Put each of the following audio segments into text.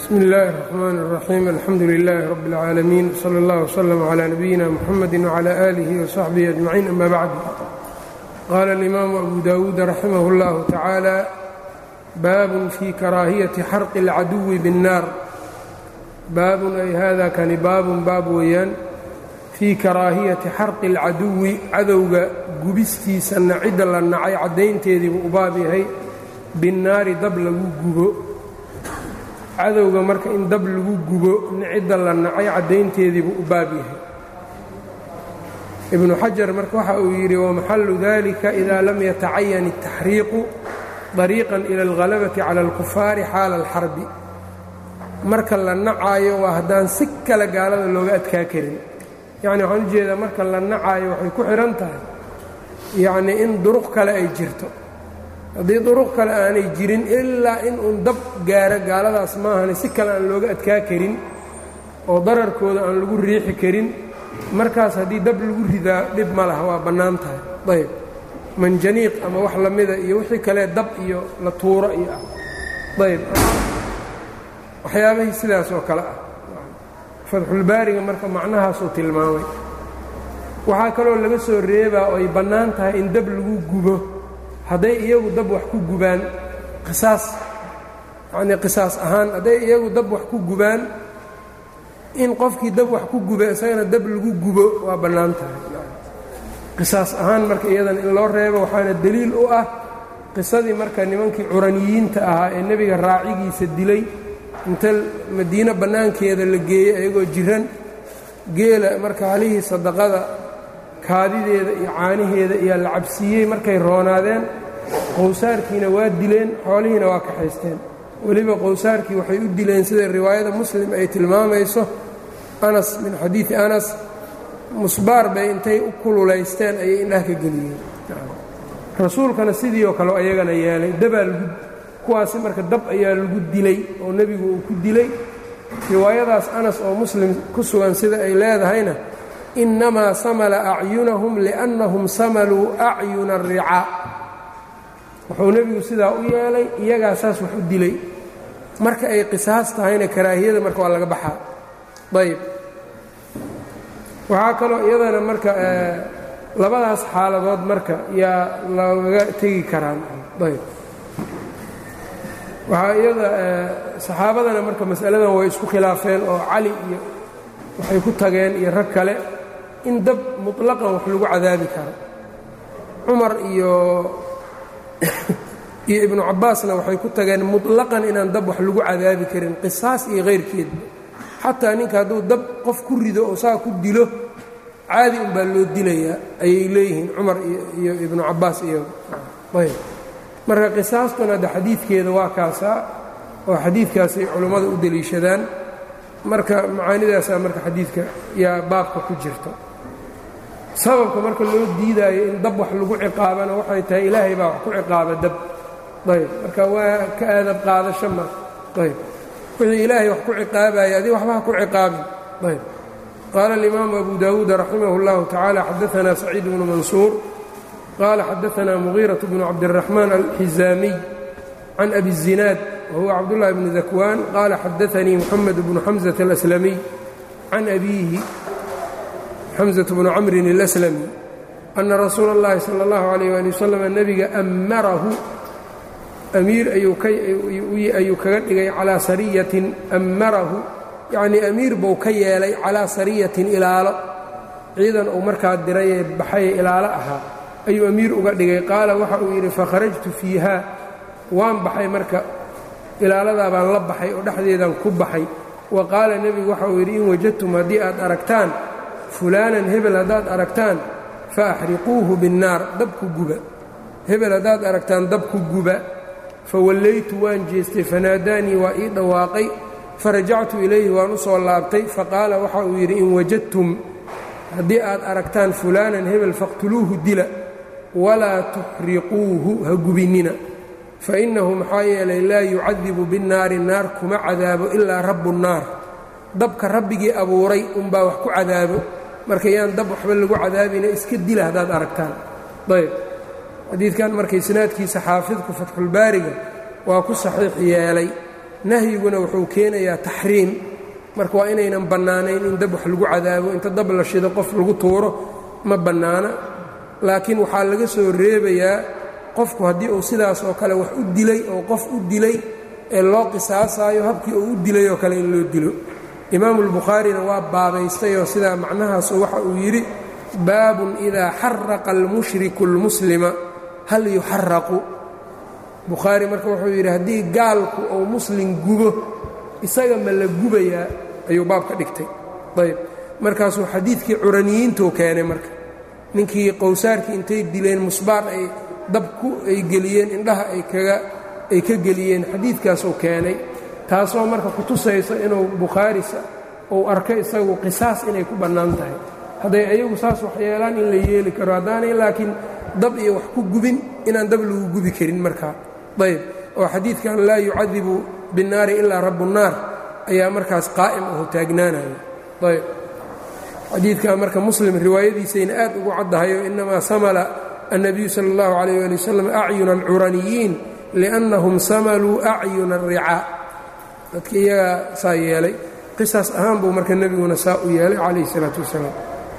bsmi اllahi الرحmn الرaxيim alxamdu لilh rb العaalamiin slى اllah وslm عlى nabiyina mxamedi وعlى آlih وصaxbihi أجmaciin ama bacd qala اlimaamu abu dawuud raximah اllah tacaalى baabun fii karaahiyaةi xarqi اlcaduwi bالnaar baabun ay hada kani baabun baab weeyaan fii karaahiyati xarqi اlcaduwi cadowga gubistiisa nacidda la nacay caddaynteedii buu u baab yahay binnaari dab lagu gubo cadowga marka in dab lagu gubo nicidda la nacay caddaynteediibuu u baab yahay ibnu xajar marka waxa uu yidhi wamaxallu dalika idaa lam yatacayan الtaxriiqu dariiqan ila اlhalabati cala اlkufaari xaala اlxarbi marka la nacaayo waa haddaan si kale gaalada looga adkaa karin yacni waxaan u jeedaa marka la nacaayo waxay ku xidhan tahay yacnii in duruq kale ay jirto haddii duruq kale aanay jirin ilaa in uun dab gaaro gaaladaas maahane si kale aan looga adkaa karin oo dararkooda aan lagu riixi karin markaas haddii dab lagu ridaa dhib ma laha waa bannaan tahay ayb manjaniiq ama wax la mida iyo wixii kale dab iyo la tuuro iyo ah ayb waxyaabihii sidaas oo kale ah fatxulbaariga marka macnahaasuu tilmaamay waxaa kaloo laga soo reebaa oo ay bannaan tahay in dab lagu gubo hadday iyagu dab wax ku gubaan qisaas yacnii qisaas ahaan hadday iyagu dab wax ku gubaan in qofkii dab wax ku guba isagana dab lagu gubo waa bannaan tahay qisaas ahaan marka iyadan in loo reebo waxaana deliil u ah qisadii marka nimankii curaniyiinta ahaa ee nebiga raacigiisa dilay inta madiino bannaankeeda la geeyey ayagoo jiran geela marka halihii sadaqada kaadideeda iyo caaniheeda iyaa la cabsiiyey markay roonaadeen qowsaarkiina waa dileen xoolihiina waa kaxaysteen weliba qowsaarkii waxay u dileen sida riwaayada muslim ay tilmaamayso anas min xadiidi anas musbaar bay intay u kululaysteen ayay indhaha ka geliyeen rasuulkana sidii oo kale ayagana yeelay dabaa lagu kuwaasi marka dab ayaa lagu dilay oo nebigu uu ku dilay riwaayadaas anas oo muslim ku sugan sida ay leedahayna innamaa samala acyunahum liannahum samaluu acyuna aricaa wuxuu nebigu sidaa u yeelay iyagaa saas wax u dilay marka ay qisaas tahayna karaahiyada marka waa laga baxaa ayb waxaa kaloo iyadana marka labadaas xaaladood marka yaa lagaga tegi karaan ayb waxaa iyada saxaabadana marka masaladan way isku khilaafeen oo cali iyo waxay ku tageen iyo rag kale in dab muطlaqan wax lagu cadaabi karo cumar iyo iyo ibnu cabbaasna waxay ku tageen muطlaqan inaan dab wax lagu cadaabi karin qisaas iyo hayrkeedba xataa ninka hadduu dab qof ku rido oo saa ku dilo caadi un baa loo dilayaa ayay leeyihiin cumar iyo ibnu cabbaas iyo ayb marka qisaastuna hadde xadiidkeeda waa kaasaa oo xadiidkaasay culummada u deliishadaan marka macaanidaasaa marka xadiidka yaa baabka ku jirta sababka marka loo diidaayo in dab wax lagu ciqaabana waxay tahay ilaahay baa wax ku ciqaaba dab ayb marka waa ka aadab qaadasho ma ayb wixii ilaahay wax ku ciqaabaya adig waxba ha ku ciqaabin ayb qaala alimaamu abu dawuud raximah اllahu tacaala xadaanaa saciid bnu mansuur qaala xadaanaa mugiiraة bnu cabdالraxmaan alxizaamiy can abi الzinaad whuwa cabdالlahi bn dakwaan qaala xadaanii muxamed bnu xamزة اlأslamiy can abiihi xamزة bnu camrin اlأslami ana rasuula اllahi salى اllahu عalيyه ali waslm nebiga amarahu amiir ayuu kaga dhigay calaa sariyatin ammarahu yacnii amiir buu ka yeelay calaa sariyatin ilaalo ciidan uu markaa diray ee baxaye ilaalo ahaa ayuu amiir uga dhigay qaala waxa uu yidhi fakharajtu fiiha waan baxay marka ilaaladaa baan la baxay oo dhexdeedan ku baxay wa qaala nebigu waxa uu yidhi in wajadtum haddii aad aragtaan fulaanan hebel haddaad aragtaan fa axriquuhu binnaar dabku guba hebel haddaad aragtaan dabku guba fawallaytu waan jeestay fanaadaanii waa ii dhawaaqay farajactu ilayhi waan u soo laabtay faqaala waxa uu yidhi in wajadtum haddii aad aragtaan fulaanan hebel faqtuluuhu dila walaa tuxriquuhu ha gubinnina fa innahu maxaa yeelay laa yucadibu binnaari naar kuma cadaabo ilaa rabbu nnaar dabka rabbigii abuuray unbaa wax ku cadaabo marka yaan dab waxba lagu cadaabina iska dila haddaad aragtaan ayb xadiidkan marka isnaadkiisa xaafidku fatxulbaariga waa ku saxiix yeelay nahyiguna wuxuu keenayaa taxriim marka waa inaynan bannaanayn in dab wax lagu cadaabo inta dab la shido qof lagu tuuro ma bannaana laakiin waxaa laga soo reebayaa qofku haddii uu sidaas oo kale wax u dilay oo qof u dilay ee loo qisaasaayo habkii uu u dilay oo kale in loo dilo imaamu albukhaarina waa baabaystayoo sidaa macnahaasu waxa uu yidhi baabun idaa xaraqa almushriku almuslima hal yuxaraqu bukhaari marka wuxuu yidhi haddii gaalku uu muslim gubo isaga ma la gubayaa ayuu baab ka dhigtay ayb markaasuu xadiidkii curaniyiintuu keenay marka ninkii qowsaarkii intay dileen musbaar ay dabku ay geliyeen indhaha ay kaga ay ka geliyeen xadiidkaasuu keenay taasoo marka ku tusayso inuu bukhaarisa uu arko isagu qisaas inay ku bannaan tahay hadday ayagu saas wax yeelaan in la yeeli karo haddaanay laakiin dab iyo wax ku gubin inaan dab lagu gubi karin markaa ayb oo xadiidkan laa yucadibu binnaari ilaa rabbunnaar ayaa markaas qaa'im aho taagnaanayo ayb xadiidkan marka muslim riwaayadiisayna aad ugu caddahayo inamaa samala النبي sلى الله عليه ولي وسلم أعyuن الcuraniyiin لأnnahum samaluu أcyuna الricاa dadka iyagaa saa yeelay qisaas ahaan buu marka nebiguna saa u yeelay calayه الصلاaة وaسلام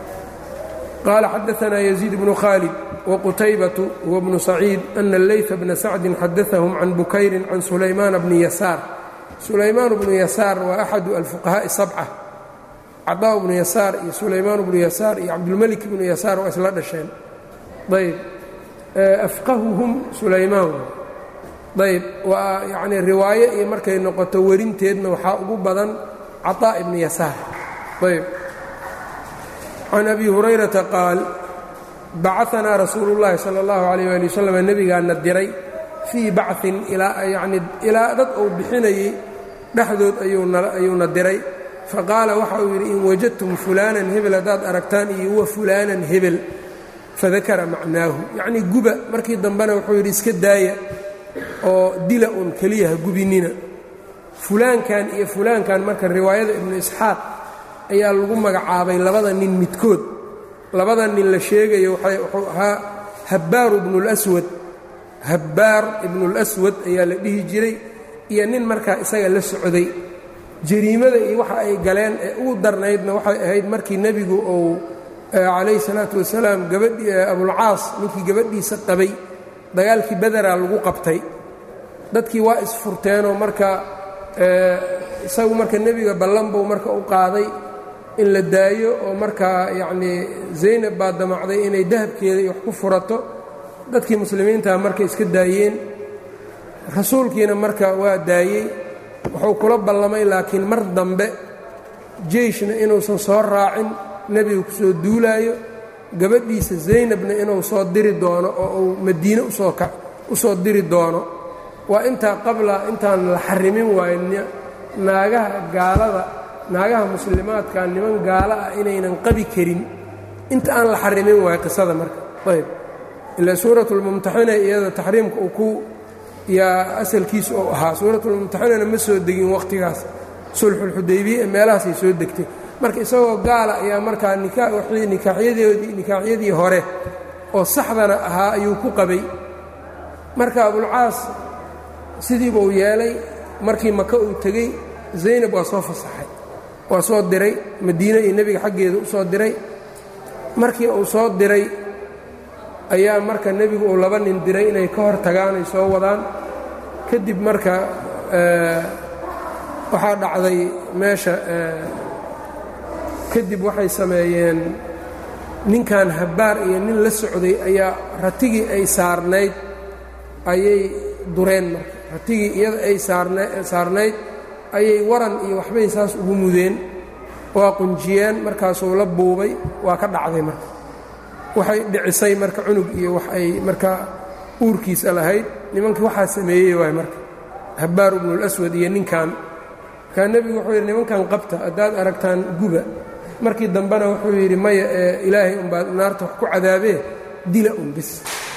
qال xadaثna يزيد بن khالد وqتyبة وبن سacيid أن الlayث بن سacد xadaثهم عن bukayri عن سulaymaan بن يasاar سulaymaan بن يasاar waa أxad الفقهاء السبcة caطاء بن يasاar iyo سulaymaan بن يasاar iyo cabdالmلك بن يasاar waa isla dhasheen ayb afqahuhum sulaymaan ayb waa yacnii riwaayo iyo markay noqoto werinteedna waxaa ugu badan caطaa ibni yasaar ayb can abi hurayrata qaal bacaanaa rasuulu اllahi salى اllahu عalيyه ali waslm nebigaana diray fii bacin yani ilaa dad uu bixinayey dhexdood ayuuna diray faqaala waxa uu yidhi in wajadtum fulaanan hebel haddaad aragtaan iyo wa fulaanan hebel fadakara macnaahu yacnii guba markii dambena wuxuu yidhi iska daaya oo dila un keliya ha gubinina fulaankan iyo fulaankan marka riwaayada ibnu isxaaq ayaa lagu magacaabay labada nin midkood labada nin la sheegayo wuxuu ahaa habbaaru ibnulaswad habbaar ibnulaswad ayaa la dhihi jiray iyo nin markaa isaga la socday jariimada iyo waxa ay galeen ee ugu darnaydna waxay ahayd markii nebigu uu calayhi salaatu wasalaam gabadhii abulcaas ninkii gabadhiisa qabay dagaalkii bederaa lagu qabtay dadkii waa isfurteenoo marka isagu marka nebiga ballan buu marka u qaaday in la daayo oo markaa yacnii zaynab baa damacday inay dahabkeeda iyo wax ku furato dadkii muslimiintaha marka iska daayeen rasuulkiina marka waa daayey wuxuu kula ballamay laakiin mar dambe jeyshna inuusan soo raacin nebiga ku soo duulaayo gabadhiisa zaynabna inuu soo diri doono oo uu madiine u soo diri doono waa intaa qabla intaan la xarimin waayo naagaha gaalada naagaha muslimaadka niman gaalo ah inaynan qabi karin inta aan la xarimin waayo qisada marka ayb ilaa suuratulmumtaxina iyada taxriimka uu ku yaa asalkiisa oo ahaa suuratulmumtaxinana ma soo degin wakhtigaas sulxulxudaybiya ee meelahaasay soo degtay marka isagoo gaala ayaa markaa nikaaxyadoodii nikaaxyadii hore oo saxdana ahaa ayuu ku qabay marka abulcaas sidiiba uu yeelay markii maka uu tegey zaynab waa soo fasaxay waa soo diray madiine iyo nebiga xaggeeda u soo diray markii uu soo diray ayaa marka nebigu uu laba nin diray inay ka hor tagaan ay soo wadaan kadib marka waxaa dhacday meesha kadib waxay sameeyeen ninkan habbaar iyo nin la socday ayaa ratigii ay saarnayd ayay dureen marka ratigii iyada ay saarnayd ayay waran iyo waxbay saas ugu mudeen waa qunjiyeen markaasuu la buubay waa ka dhacday marka waxay dhicisay marka cunug iyo wax ay markaa uurkiisa lahayd nimankii waxaa sameeyey waay marka habbaar ibnulaswad iyo ninkan markaa nebigu wuxuu yidhi nimankan qabta haddaad aragtaan guba markii dambena wuxuu yidhi maya ee ilaahay unbaa naarta wax ku cadaabee dila un bis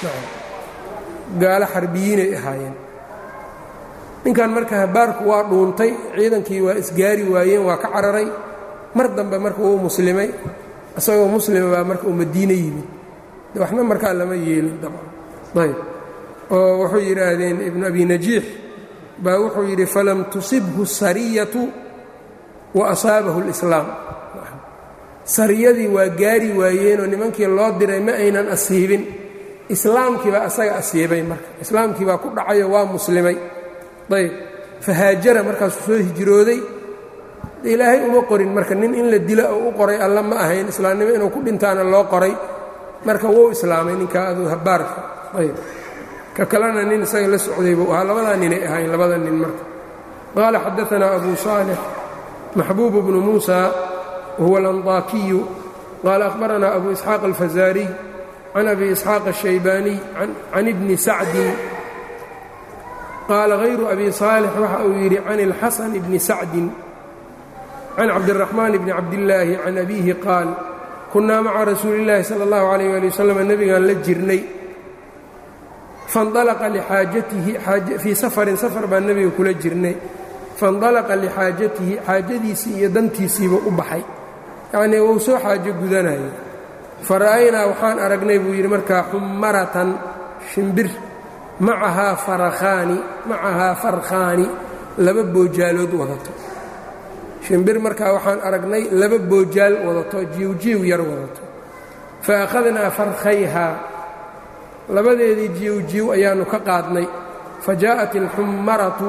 gaalo xarbiyiinay ahaayeen ninkan marka habbaarku waa dhuuntay ciidankii waa isgaari waayeen waa ka cararay mar dambe marka wuu muslimay isagoo muslima baa marka uu madiine yimid de waxna markaa lama yeelin dabcan ayb oo wuxuu yidhaahdeen ibnu abi najiix baa wuxuu yidhi falam tusibhu sariyatu wa asaabahu اlislaam sariyadii waa gaari waayeenoo nimankii loo diray ma aynan asiibin islaamkiibaa asaga asiibay marka islaamkiibaa ku dhacayo waa muslimay ayb fahaajara markaasuu soo hijrooday ilaahay uma qorin marka nin in la dilo oo u qoray alla ma ahayn islaamnimo inuu ku dhintaana loo qoray marka wuu islaamay ninkaa aduu habaarka ayb ka kalena nin isaga la socday buu ahaa labadaa ninay ahayn labada nin marka qaala xadaanaa abu saalix maxbuub bnu muusa wahuwa alandaakiyu qaala akhbaranaa abu isxaaq alfazaariy can abi isxaaq الshaybaaniy can ibni sacdin qaala hayru abi saalix waxa uu yidhi can اlxasan bni sacdin can cabdiraxmaan bni cabdillaahi can abiihi qaal kunnaa maca rasuuli اllaahi salى اllahu alayh ali wasalam nebigaan la jirnay faاndalaqa lixaajatihi fii safarin safar baan nebiga kula jirnay faاndalaqa lixaajatihi xaajadiisii iyo dantiisiiba u baxay yacnii wuu soo xaajo gudanaya fara'aynaa waxaan aragnay buu yidhi markaa xummaratan shimbir macahaa farakhaani macahaa farkhaani laba boojaalood wadato shimbir markaa waxaan aragnay laba boojaal wadato jiwjiw yar wadato fa akhadnaa farkhayhaa labadeedii jiwjiw ayaannu ka qaadnay fa jaa'at alxummaratu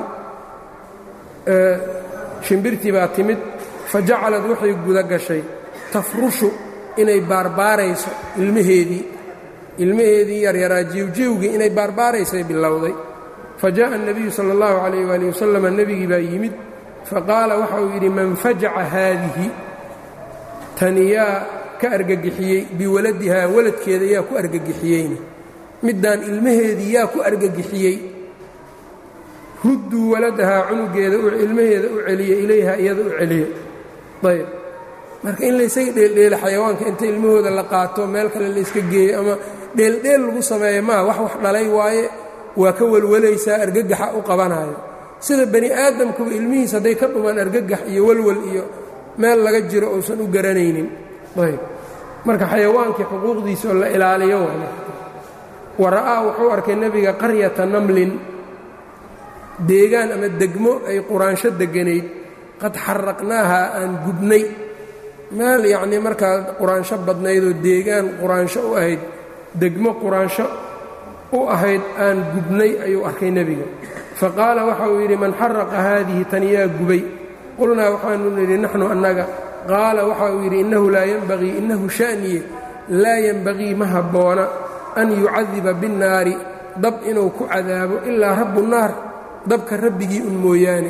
shimbirtii baa timid fa jacalad waxay guda gashay tafrushu inay baarbaarayso ilmaheedii ilmaheedii yaryaraa jiwjiwgii inay baarbaaraysay bilowday fa jaa'a الnabiyu salى اllahu calayh wali wasalama nebigii baa yimid faqaala waxa uu yidhi man fajaca haadihi tani yaa ka argagixiyey biwaladihaa waladkeeda yaa ku argagixiyeyna middaan ilmaheedii yaa ku argagixiyey rudduu waladahaa cunugeeda ilmaheeda u celiya ilayha iyada u celiya ayb marka in laysaga dheeldheela xayawaanka inta ilmahooda la qaato meel kale layska geeyo ama dheeldheel lagu sameeyo maa wax wax dhalay waaye waa ka welwalaysaa argagaxa u qabanayo sida bani aadamkuba ilmihiis hadday ka dhumaan argagax iyo walwal iyo meel laga jiro uusan u garanaynin ayb marka xayawaankii xuquuqdiisa oo la ilaaliyo wa ra'aa wuxuu arkay nebiga qaryata namlin deegaan ama degmo ay quraansho deganayd qad xaraqnaahaa aan gubnay meel yacnii markaa quraansho badnaydoo deegaan quraansho u ahayd degmo quraansho u ahayd aan gubnay ayuu arkay nebiga fa qaala waxa uu yidhi man xaraqa haadihi tan yaa gubay qulnaa waxaanu nidhi naxnu annaga qaala waxa uu yidhi innahu laa yenbagii innahu sha'niye laa yenbagii ma habboona an yucadiba binnaari dab inuu ku cadaabo ilaa rabbu naar dabka rabbigii un mooyaane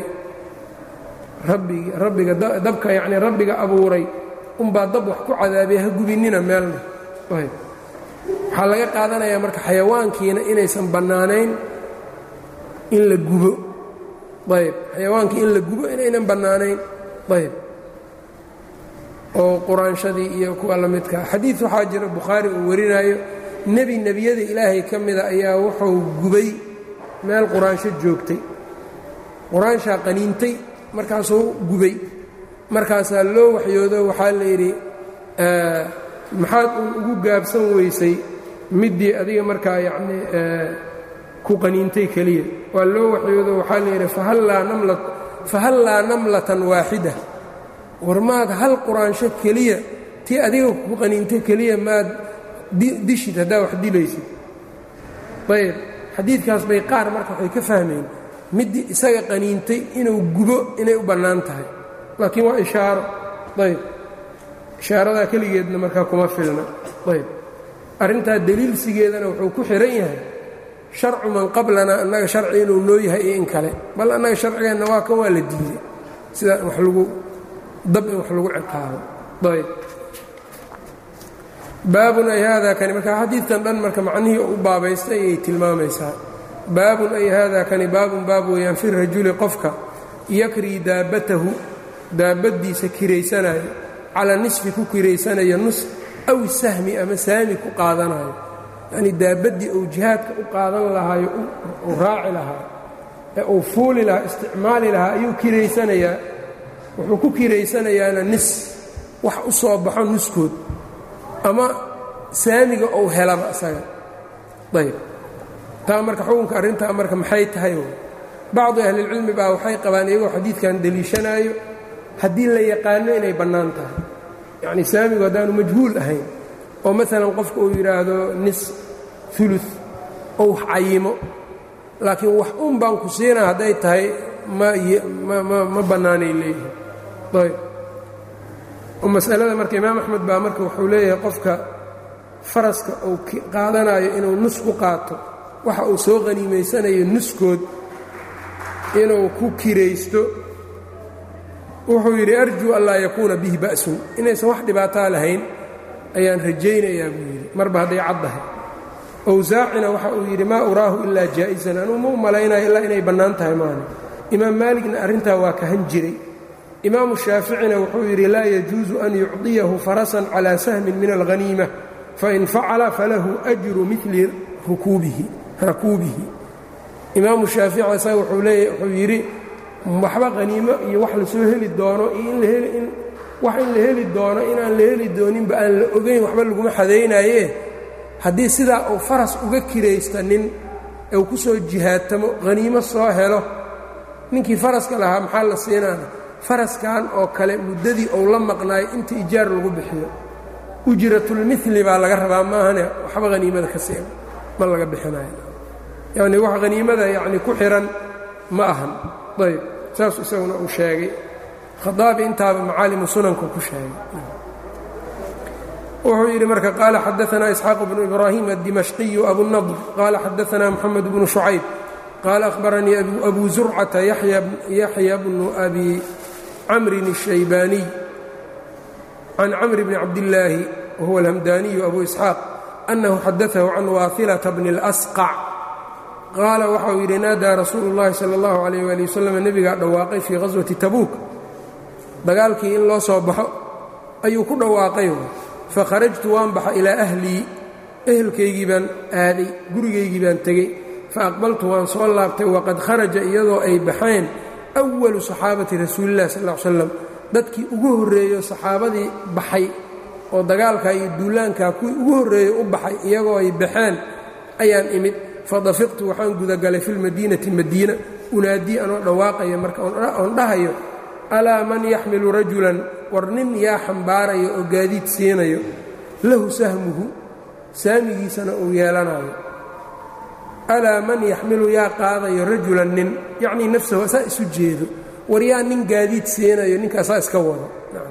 rabbiga dabka yacnii rabbiga abuuray unbaa dab wax ku cadaabay ha gubinnina meelna ayb waxaa laga qaadanayaa marka xayawaankiina inaysan bannaanayn in la gubo ayb xayawaankii in la gubo inaynan bannaanayn ayb oo quraanshadii iyo kuwa la midkaa xadiid waxaa jira bukhaari uu warinaayo nebi nebiyada ilaahay ka mida ayaa wuxuu gubay meel quraansho joogtay quraanshaa qaniintay markaasuu gubay markaasaa loo waxyoodo waxaa la yidhi maxaad uun ugu gaabsan weysay middii adiga markaa yacnii ku qaniintay keliya waa loo waxyoodo waxaa la yidhi fahallaa namlatan waaxida war maad hal quraansho keliya tii adiga ku qaniintay keliya maad dishid haddaa wax dilaysid ayb xadiidkaas bay qaar marka waxay ka fahmeen middii isaga qaniintay inuu gubo inay u bannaan tahay laakiin waa ishaaro ayb ishaaradaa keligeedna markaa kuma filna ayb arrintaa deliilsigeedana wuxuu ku xihan yahay sharcu man qablana annaga sharci inuu noo yahay iyo in kale bal annaga sharcigeenna waa kan waa la diiday sidaa in wax lagu dab in wax lagu ciqaabo ayb baabun ay haadaa kani marka xadiidkan dhan marka macnihii u baabaystay ayay tilmaamaysaa baabun ay haadaa kani baabun baab weeyaan fi rajuli qofka yakrii daabbatahu daabaddiisa kiraysanayo calaa nisfi ku kiraysanayo nus aw sahmi ama saami ku qaadanayo yacnii daabaddii uu jihaadka u qaadan lahaayo uu raaci lahaa ee uu fuuli lahaa isticmaali lahaa ayuu kiraysanayaa wuxuu ku kiraysanayaana nis wax u soo baxo nuskood ama saamiga ou helaba isaga ayb taa marka xukunka arrintaa marka maxay tahay bacdu ahlilcilmi baa waxay qabaan iyagoo xadiidkan deliishanaayo haddii la yaqaano inay bannaan tahay yacni saamigu haddaanu majhuul ahayn oo maalan qofka uu yidhaahdo nis ulu oo wax cayimo laakiin wax un baan ku siinaa hadday tahay ma bannaanay leeyihin ayb masalada marka imaam axmed baa marka wuxuu leeyahay qofka faraska uu qaadanayo inuu nus ku qaato waxa uu soo qaniimaysanayo nuskood inuu ku kiraysto wuxuu yidhi arjuu an laa yakuuna bihi ba'sun inaysan wax dhibaataa lahayn ayaan rajaynayaa buu yidhi marba hadday caddahay owsaacina waxa uu yidhi maa uraahu ilaa jaa'isan anuu ma u malaynayo ilaa inay bannaan tahay maani imaam maaligna arrintaa waa kahan jiray imaamu shaaficina wuxuu yidhi laa yajuusu an yucdiyahu farasan calaa sahmin min alghaniima fain facala falahu ajru mili rakuubihi imaamu shaafici isaga wuxuu leeya wuxuu yidhi waxba haniimo iyo wax lasoo heli doono iyo in wax in la heli doono inaan la heli dooninba aan la ogayn waxba laguma xadaynaye haddii sidaa uu faras uga kiraysta nin uu ku soo jihaatamo haniimo soo helo ninkii faraska lahaa maxaa la siinaana faraskan oo kale muddadii uu la maqnaayo inta ijaar lagu bixiyo ujratulmili baa laga rabaa maahane waxba haniimada ka siina ma laga bixinayo yacni wax haniimada yacni ku xihan ma ahan ayb saas isaguna uu sheegay khadaabi intaaba macaalimu sunanku ku sheegay wuxuu yidhi marka qaala xadaanaa isxaaq bnu ibraahim addimashqiyu abunadr qaala xadaanaa moxamed bnu shucayb qaala ahbaranii abu zurcata yaxya bnu abi camrin الshaybaaniy can camr bni cabdillaahi wahuwa alhamdaaniyu abu isxaaq annahu xadaahu can waailata bni اlasqac qaala waxauu yidhi naadaa rasuulu اllahi salى اllahu alayh ali wasalam nebigaa dhawaaqay fii qaswati tabuuk dagaalkii in loo soo baxo ayuu ku dhawaaqay fakharajtu waan baxa ilaa ahlii ehelkaygii baan aaday gurigaygii baan tegey faaqbaltu waan soo laabtay waqad kharaja iyadoo ay baxeen awalu saxaabati rasuulilah sal l slam dadkii ugu horreeyo saxaabadii baxay oo dagaalkaa iyo duulaankaa kuwii ugu horreeyey u baxay iyagoo ay baxeen ayaan imid fadafiqtu waxaan gudagalay filmadiinati madiina unaadii anoo dhawaaqaya marka oon dhahayo alaa man yaxmilu rajulan war nin yaa xambaarayo oo gaadiid siinayo lahu sahmuhu saamigiisana uu yeelanayo alaa man yaxmilu yaa qaadayo rajulan nin yacnii nafsahu asaa isu jeedo war yaa nin gaadiid siinayo ninkaasaa iska wado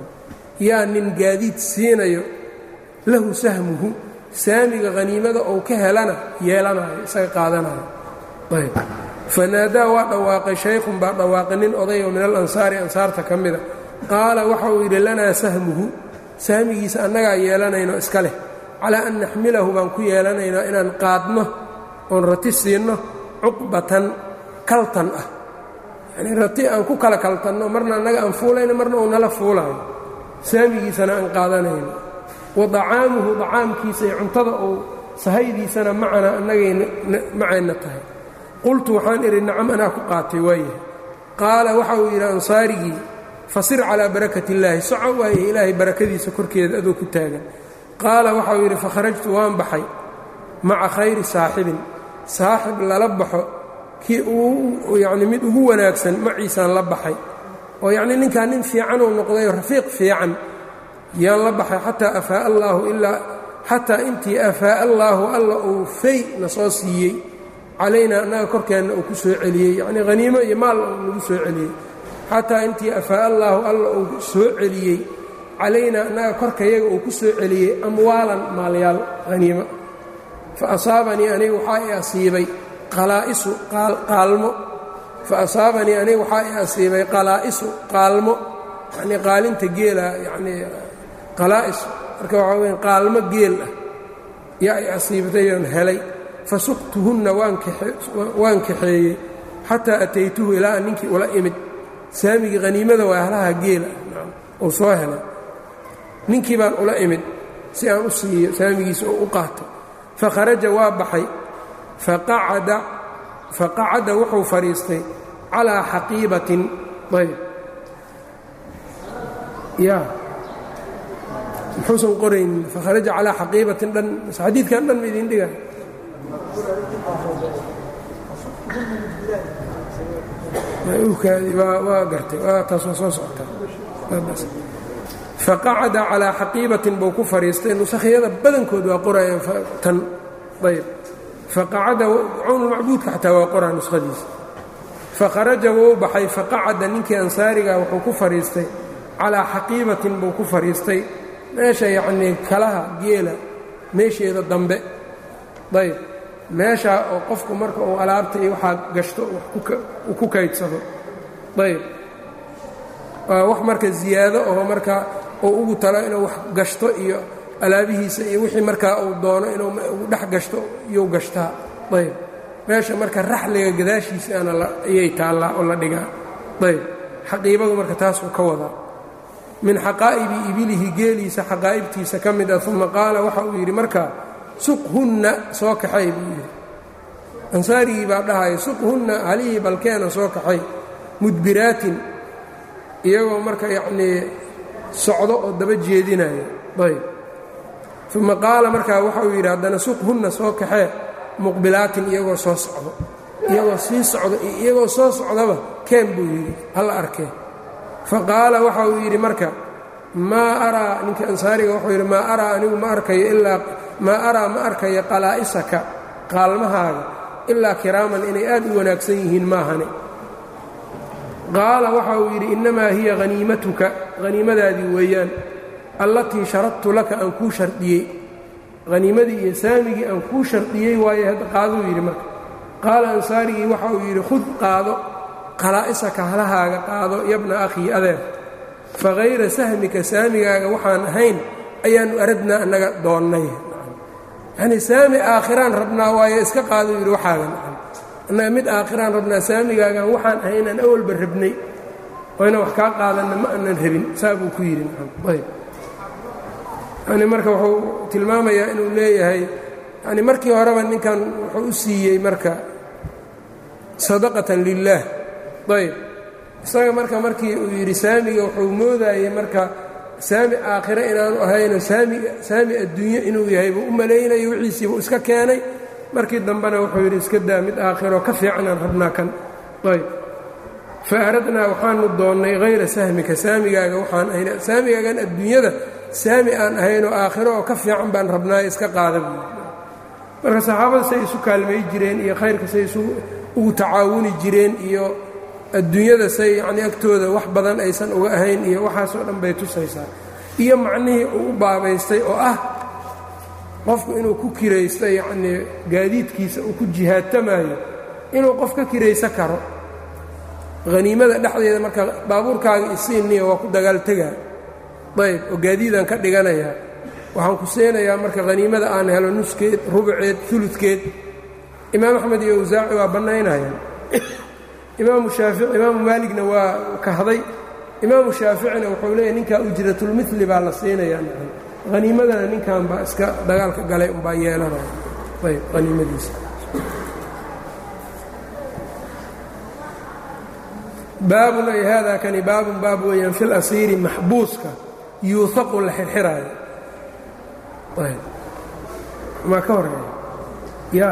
yaa nin gaadiid siinayo lahu sahmuhu saamiga haniimada ou ka helana yeelanayo isaga qaadanayo ayb fanaadaa waa dhawaaqay shaykhun baa dhawaaqay nin oday oo min alansaari ansaarta ka mida qaala waxa uu yidhi lanaa sahmuhu sahmigiisa annagaa yeelanayno iska leh calaa an naxmilahu baan ku yeelanaynaa inaan qaadno oon rati siinno cuqbatan kaltan ah yanii rati aan ku kala kaltanno marna annaga aan fuulayno marna uu nala fuulaayo saamigiisana aan qaadanayno wa dacaamuhu dacaamkiisa iyo cuntada uu sahaydiisana macana annagay macayna tahay qultu waxaan idhi nacam anaa ku qaatay waayahay qaala waxa uu yidhi ansaarigii fasir calaa barakat illaahi soco waaye ilaahay barakadiisa korkeeda adoo ku taagan qaala waxa uu yidhi fakharajtu waan baxay maca khayri saaxibin saaxib lala baxo kii uu yacni mid ugu wanaagsan maciisaan la baxay oo yacnii ninkaa nin fiicanuu noqdayoo rafiiq fiican yaan la baxay xataa afaa'a allaahu ilaa xataa intii afaa'a allaahu alla uu fay na soo siiyey calaynaa annaga korkeenna uu ku soo celiyey yacnii haniimo iyo maal nagu soo celiyey xataa intii afaa'a allaahu alla uu soo celiyey calaynaa annaga korkayaga uu ku soo celiyey amwaalan maalyaal haniimo fa asaabanii aniga waxaa i asiibay qalaa'isu qaalmo fa asaabanii aniga waxaa i asiibay qalaa'isu qaalmo yacnii qaalinta geela yacnii qalaa'is marka waxaa weya qaalmo geel ah yaa i asiibtayoon helay fa suqtuhunna waan kaxeeyey xataa ataytuhu ilaa an ninkii ula imid saamigii haniimada waa halaha geela uu soo helay ninkii baan ula imid si aan u siiyo saamigiisa oo u qaato fakharaja waa baxay faqacada wuxuu fadhiistay calaa xaqiibatin ayb ya muxuusan qoraynin fakharaja calaa xaqiibatin dhan xadiidkan dhan ma idin dhiga waa gartay waa taas waa soo socotaa faqacada calaa xaqiibatin buu ku fadhiistay nusakhyada badankood waa qorayaan tan ayb faqacada cawnulmacbuudka xataa waa qoraa nuskhadiisa fakharaja wuu baxay faqacada ninkii ansaariga wuxuu ku fadhiistay calaa xaqiibatin buu ku fadhiistay meesha yacnii kalaha geela meesheeda dambe ayb meeshaa oo qofku marka uu alaabta iyo waxaa gashto uu ku kaydsado ayb waa wax marka ziyaado oo marka uu ugu talo inuu wax gashto iyo alaabihiisa iyo wixii markaa uu doono inuu dhex gashto iyuu gashtaa ayb meesha marka raxliga gadaashiisaana ayay taallaa oo la dhigaa ayb xaqiibadu marka taasuu ka wadaa min xaqaa'ibi ibilihi geeliisa xaqaa'ibtiisa ka mid ah uma qaala waxa uu yidhi markaa suqhunna soo kaxay buu yidhi ansaarigii baa dhahaya suqhunna halihii balkeena soo kaxay mudbiraatin iyagoo marka yacnii socdo oo daba jeedinaya ayb uma qaala markaa waxa uu yidhi haddana suqhunna soo kaxee muqbilaatin iyagoo soo socdo iyagoo sii socdo iyo iyagoo soo socdaba keen buu yidhi halla arkee fa qaala waxa uu yidhi marka maa araa ninkii ansaariga wuxuu yidhi maa araa anigu ma arkayo ilaa maa araa ma arkayo qalaa'isaka qaalmahaaga ilaa kiraaman inay aad u wanaagsan yihiin maahane qaala waxa uu yidhi innamaa hiya haniimatuka haniimadaadii weeyaan allatii sharadtu laka aan kuu shardiyey haniimadii iyo saamigii aan kuu shardiyey waaye hadda qaaduu yidhi marka qaala ansaarigii waxa uu yidhi khud qaado qalaa'isaka halahaaga qaado yabna akhii adeer fa hayra sahmika saamigaaga waxaan ahayn ayaannu aradnaa annaga doonnay yacnii saami aakhiraan rabnaa waaye iska qaaduu yidhi waxaaga annaga mid aakhiraan rabnaa saamigaagan waxaan ahayn aan awalba rabnay oo inaan wax kaa qaadanna ma aanan rabin saa buu ku yidhi ayb yani marka wuxuu tilmaamayaa inuu leeyahay yani markii horeba ninkan wuxuu u siiyey marka sadaqatan lilaah ayb isaga marka markii uu yidhi saamiga wuxuu moodayey marka saami aakhire inaanu ahayno saami adduunyo inuu yahay buu u malaynayo wixiisiibuu iska keenay markii dambena wuxuu yidhi iska daa mid aakhiro ka fiicanaan rabnaa kan ayb fa aradnaa waxaanu doonnay hayra sahmika saamigaaga waxaan ahayn saamigaagan adduunyada saami aan ahaynoo aakhiro oo ka fiican baan rabnaayo iska qaada buui marka saxaabada say isu kaalmay jireen iyo khayrka say isu ugu tacaawuni jireen iyo adduunyada say yacnii agtooda wax badan aysan uga ahayn iyo waxaasoo dhan bay tusaysaa iyo macnihii uu u baabaystay oo ah qofku inuu ku kiraysto yacnii gaadiidkiisa uu ku jihaadtamaayo inuu qof ka kirayso karo haniimada dhexdeeda marka baabuurkaaga isiinniya waa ku dagaal tegaa ayb oo gaadiidaan ka dhiganayaa waxaan ku seenayaa marka haniimada aan helo nuskeed rubuceed uludkeed imaam axmed iyo awsaaci waa bannaynayaan imaamu shaafici imaamu maaligna waa kahday imaamu shaaficina wuxuu leeyahy ninkaa ujratulmili baa la siinayaa haniimadana ninkan baa iska dagaalka galay umbaa yeelanaya ayb haniimadiisa baabun ay haadaa kani baabun baab weeyaan fi lasiiri maxbuuska yuuhaqu la xirxiraayo maa ka horeeya ya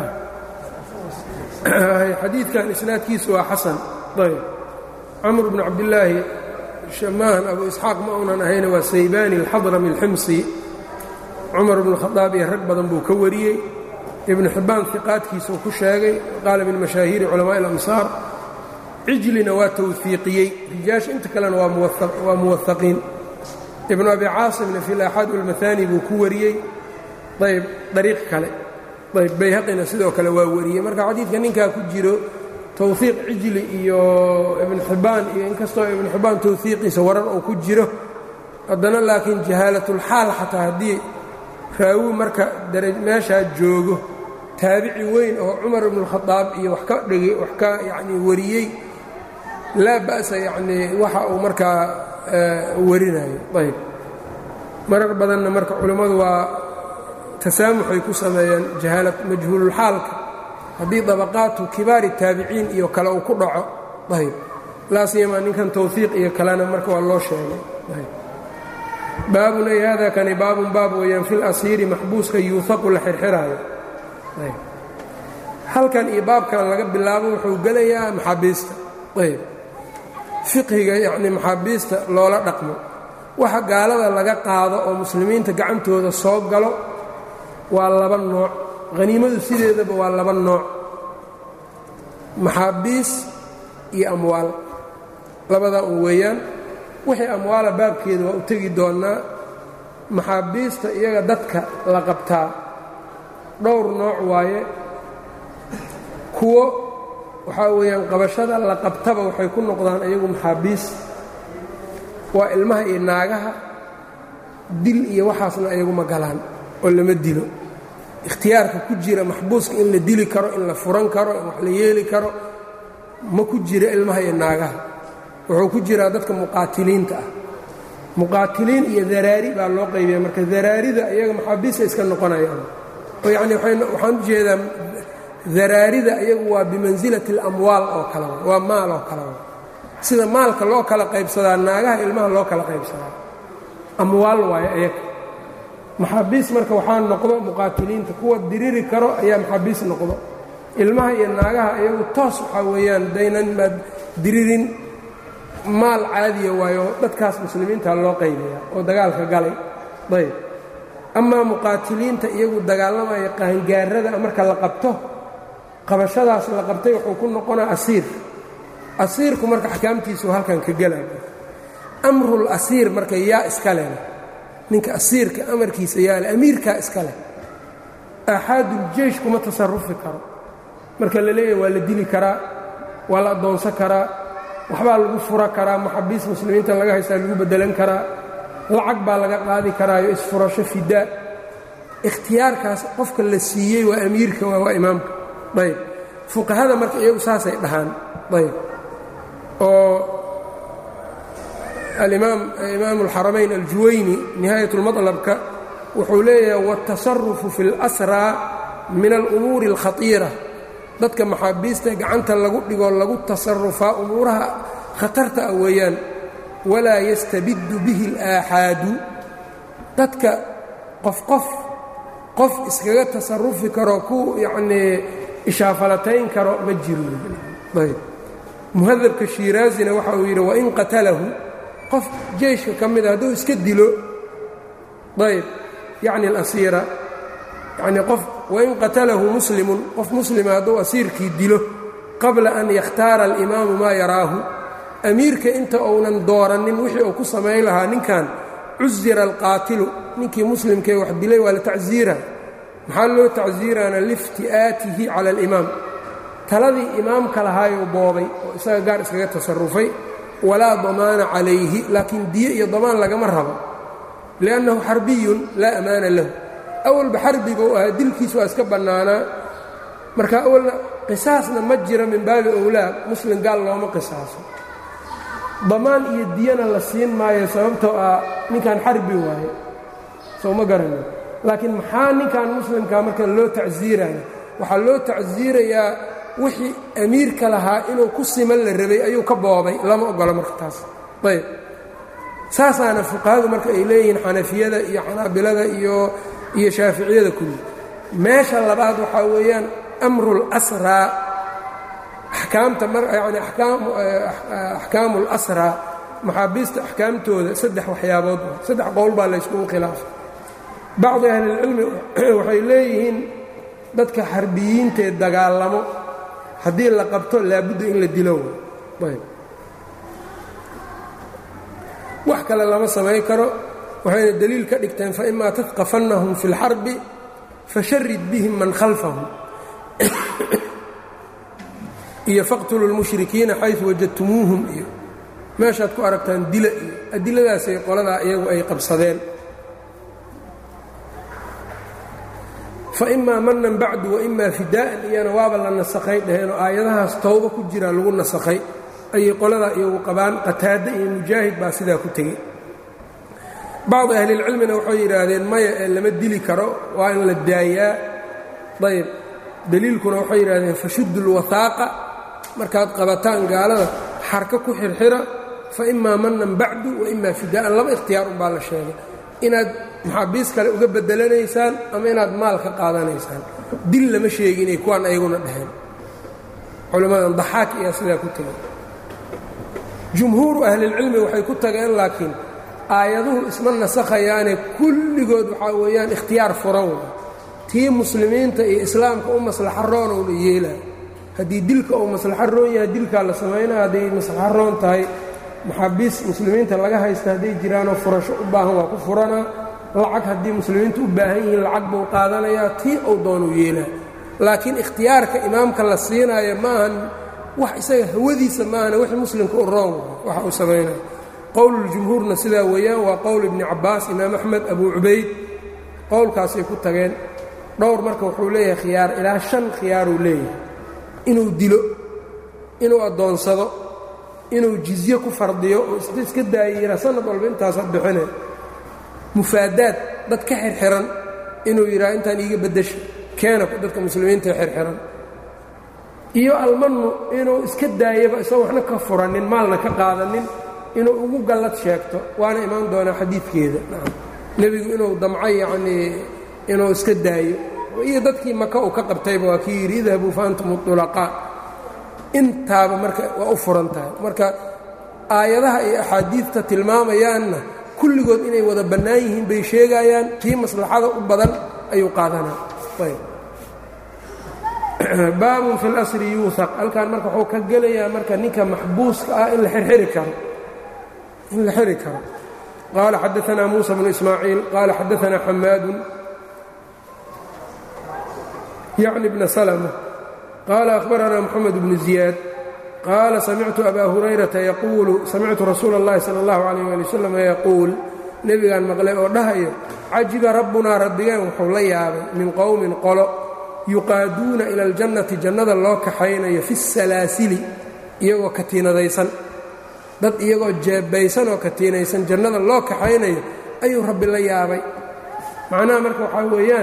xadiidkan isnaadkiisu waa xasan ayb camr bnu cabdillaahi shamaahan abu isxaaq ma unan ahayna waa saybaani alxadrami alximsi cumar bnu khadaab iyo rag badan buu ka wariyey ibnu xibbaan hiqaadkiisuu ku sheegay qaala min mashaahiiri culamaaءi اlamsaar cijlina waa tawfiiqiyey rijaasha inta kalena waa muwahaqiin ibnu abi caasimna fi laaxaad walmahaani buu ku wariyey ayb dariiq kale ayb bayhaqina sidoo kale waa wariyey marka xadiidka ninkaa ku jiro towhiiq cijli iyo ibnu xibbaan iyo inkastoo ibnu xibbaan towhiiqiisa warar uu ku jiro haddana laakiin jahaalatulxaal xataa haddii raawi marka meeshaa joogo taabici weyn oo cumar ibnualkhadaab iyo wax ka dhigi wax ka yacnii wariyey laa ba'sa yacnii waxa uu markaa warinayo ayb marar badanna marka culimmadu waa tasaamuxay ku sameeyeen jahaalad majhuululxaalka haddii dabaqaatu kibaari taabiciin iyo kale uu ku dhaco ayb laa siyamaa ninkan towfiiq iyo kalena marka waa loo sheegay baabun ay hada kani baabun baab weeyaan fil asiiri maxbuuska yuuhaqu la xirxiraayo halkan iyo baabkan laga bilaabo wuxuu gelayaa maxaabiista ayb fiqhiga yacnii maxaabiista loola dhaqmo waxa gaalada laga qaado oo muslimiinta gacantooda soo galo waa laba nooc haniimadu sideedaba waa laba nooc maxaabiis iyo amwaal labadaa un weeyaan wixii amwaala baabkeeda waa u tegi doonnaa maxaabiista iyaga dadka la qabtaa dhowr nooc waaye kuwo waxaa weeyaan qabashada la qabtaba waxay ku noqdaan iyagu maxaabiis waa ilmaha iyo naagaha dil iyo waxaasna iyaguma galaan oo lama dilo ikhtiyaarka ku jira maxbuuska in la dili karo in la furan karo in wax la yeeli karo ma ku jira ilmaha iyo naagaha wuxuu ku jiraa dadka muqaatiliinta ah muqaatiliin iyo daraari baa loo qaybiya marka daraarida iyaga maxaabiista iska noqonayaan oo yacni waxaan u jeedaa daraarida iyagu waa bimansilati اlamwaal oo kale waa maal oo kale sida maalka loo kala qaybsadaa naagaha ilmaha loo kala qaybsadaa amwaal waayo iyaga maxaabiis marka waxaa noqdo muqaatiliinta kuwa diriri karo ayaa maxaabiis noqdo ilmaha iyo naagaha iyagu toos waxaa weeyaan daynan maad diririn maal caadiya waayo dadkaas muslimiinta loo qaybayaa oo dagaalka galay ayb amaa muqaatiliinta iyagu dagaalamaya qaangaarada marka la qabto qabashadaas la qabtay wuxuu ku noqonaa asiir asiirku marka axkaamtiisu halkan ka gelay amrul asiir marka yaa iska leh ninka asiirka amarkiisa yaale amiirkaa iska leh aaxaaduljeysh kuma tasarufi karo marka la leeyahay waa la dili karaa waa la addoonsan karaa waxbaa lagu fura karaa maxabiis muslimiinta laga haystaa lagu beddelan karaa lacag baa laga qaadi karaayo isfurasho fidaa ikhtiyaarkaas qofka la siiyey waa amiirka waa imaamka ayb fuqahada marka iyagu saasay dhahaan ayb oo alimaam imaamu alxaramayn aljuwayni nihaayat اlmaطlabka wuxuu leeyahay wاtasarufu fi اlasraa min alumuuri اlkhatiira dadka maxaabiista gacanta lagu dhigoo lagu tasarufaa umuuraha khatarta ah weeyaan walaa yastabiddu bihi اlaaxaadu dadka qof qof qof iskaga tasarufi karo ku yacnii ishaafalatayn karo ma jiro ayb muhadabka shiiraazina waxa uu yidhi wain qatalahu qof jeyshka ka mida hadduu iska dilo ayb yacni alasiira yacnii qof wain qatalahu muslimun qof muslima hadduu asiirkii dilo qabla an yakhtaara alimaamu maa yaraahu amiirka inta uunan doorannin wixii uu ku samayn lahaa ninkan cusira alqaatilu ninkii muslimkee wax dilay waa la tacsiira maxaa loo tacsiiraana liifti'aatihi cala alimaam taladii imaamka lahaayuu boobay oo isaga gaar iskaga tasarufay walaa damaana calayhi laakiin diye iyo damaan lagama rabo liannahu xarbiyun laa amaana lahu awalba xarbiga u ahaa dilkiis waa iska bannaanaa marka awalna qisaasna ma jiro min baabi owlaa muslim gaal looma qisaaso damaan iyo diyana la siin maayo sababtoo ah ninkan xarbi waaye soo ma garanin laakiin maxaa ninkan muslimkaa marka loo tacsiiraya waxaa loo tacsiirayaa wixii amiirka lahaa inuu ku siman la rabay ayuu ka boobay lama ogolo marka taas ayb saasaana fuqahadu marka ay leeyihiin xanafiyada iyo xanaabilada iyo iyo shaaficiyada kulli meesha labaad waxaa weeyaan amrul asraa axkaamta yani axkaamu اlasraa maxaabiista axkaamtooda saddex waxyaabood saddex qowl baa layskugu khilaafay bacdi ahlilcilmi waxay leeyihiin dadka xarbiyiintee dagaalamo haddii la qabto laabudda in la dilo ayb wax kale lama samayn karo waxayna deliil ka dhigteen faimaa tadqafannahum fi اlxarbi fasharid bihim man khalfahum iyo faqtulu lmushrikiina xayu wajadtumuuhum iyo meeshaad ku aragtaan dila iyo adiladaasay qoladaa iyagu ay qabsadeen faimaa manan bacdu waimaa fidaa'an iyana waaba la nasakhay dhaheenoo aayadahaas towba ku jiraa lagu nasakhay ayay qoladaa iyagu qabaan qataada iyo mujaahid baa sidaa ku tegey bacdi ahlilcilmina waxay yidhaahdeen maya ee lama dili karo waa in la daayaa ayb deliilkuna waxay yidhahdeen fashuddu lwahaaqa markaad qabataan gaalada xarka ku xirxira fa imaa manan bacdu wa imaa fidaa'an laba ikhtiyaar unbaa la sheegay inaad maxaabiis kale uga bedelanaysaan ama inaad maal ka qaadanaysaan dil lama sheeginay kuwaan ayaguna dhaheen culimmadan daxaak ayaa sidaa ku tegay jumhuuru ahlilcilmi waxay ku tageen laakiin aayaduhu isma nasakhayaane kulligood waxaa weeyaan ikhtiyaar furan wa tii muslimiinta iyo islaamka u maslaxo roon ouna yeelaa haddii dilka uu maslaxo roon yahay dilkaa la samaynaa hadday maslaxo roon tahay maxaabiis muslimiinta laga haysta hadday jiraanoo furasho u baahan waa ku furanaa lacag haddii muslimiintu u baahan yihiin lacag buu qaadanayaa tii uu doonuu yeelaa laakiin ikhtiyaarka imaamka la siinaayo maahan wax isaga hawadiisa maahana wixii muslimka u roon waxa uu samaynaya qowluljumhuurna sidaa weeyaan waa qowl ibni cabbaas imaam axmed abuu cubayd qowlkaasay ku tageen dhowr marka wuxuu leeyahay khiyaar ilaa shan khiyaaruu leeyahay inuu dilo inuu addoonsado inuu jizye ku fardiyo oo iska daayira sanad walba intaasa bixine mufaadaad dad ka xirxiran inuu yidhaha intaan iiga beddesha keena dadka muslimiinta xirxiran iyo almanu inuu iska daayaba isagoo waxna ka furanin maalna ka qaadanin inuu ugu gallad sheegto waana imaan doonaa xadiidkeeda nebigu inuu damco yacnii inuu iska daayo iyo dadkii maka uu ka qabtayba waa kii yidhi idhabuu fa antum ulaqaa intaaba marka waa u furan tahay marka aayadaha iyo axaadiidta tilmaamayaanna kulligood inay wada bannaan yihiin bay sheegayaan kii maslaxada u badan ayuu qaadanaa baabun fi اlasri yuuhaq halkan marka wuxuu ka gelayaa marka ninka maxbuuska ah in la xirxiri karo in la xiri karo qaala xadaثna muسى bnu ismaaciil qaala xadaثna xamaadu yعni bna slmة qaala أhbarana mxamed bnu ziyaad qaala samictu aba hurayrata yaquulu samictu rasuula اllahi salى اllahu عalيh ali wslam yaquul nebigaan maqlay oo dhahayo cajiba rabbunaa rabbigeen wuxuu la yaabay min qowmin qolo yuqaaduuna ila aljannati jannada loo kaxaynayo fi salaasili iyagoo katiinadaysan dad iyagoo jeebaysan oo katiinaysan jannada loo kaxaynayo ayuu rabbi la yaabay macnaha marka waxaa weeyaan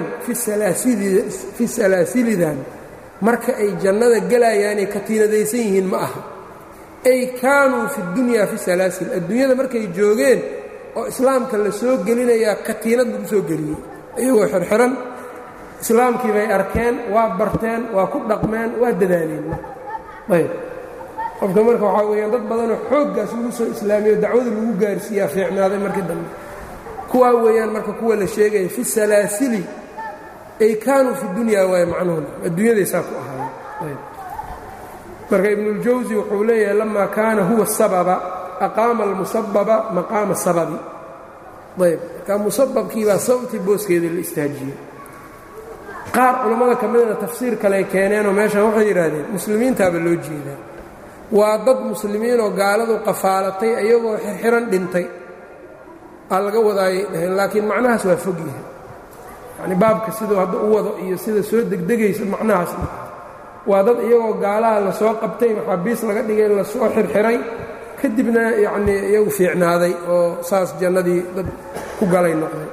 fi salaasilidan marka ay jannada gelayaanay katiinadaysan yihiin ma aha ay kaanuu fi dunyaa fi salaasil adduunyada markay joogeen oo islaamka la soo gelinayaa katiinad lagu soo geliyey iyagoo xirxiran islaamkii bay arkeen waa barteen waa ku dhaqmeen waa dadaaleen ayb qofka marka waxaa weyaan dad badanoo xooggaas lagu soo islaamiyo dacwada lagu gaarsiiyaa fiicnaaday markii dambe kuwaa weeyaan marka kuwa la sheegaya fi salaasili ay kaanuu fi dunyaa waaye macnuhuna adduunyadaysaa ku ahaayeen marka ibnuاljawsi wuxuu leeyahay lama kaana huwa sababa aqaama almusababa maqaama sababi ayb marka musababkiibaa sababtii booskeeda la istaajiyey qaar culammada ka midna tafsiir kale keeneenoo meeshan waxay yidhaahdeen muslimiintaaba loo jeedaa waa dad muslimiinoo gaaladu qafaalatay iyagoo xirxiran dhintay aa laga wadaayay dhaheen laakiin macnahaas waa fog yahay yacni baabka siduu hadda u wado iyo sida soo degdegaysa macnahaas waa dad iyagoo gaalaha lasoo qabtay maxaabiis laga dhigay lasoo xirxiray kadibna yacnii iyagu fiicnaaday oo saas jannadii dad ku galay noqday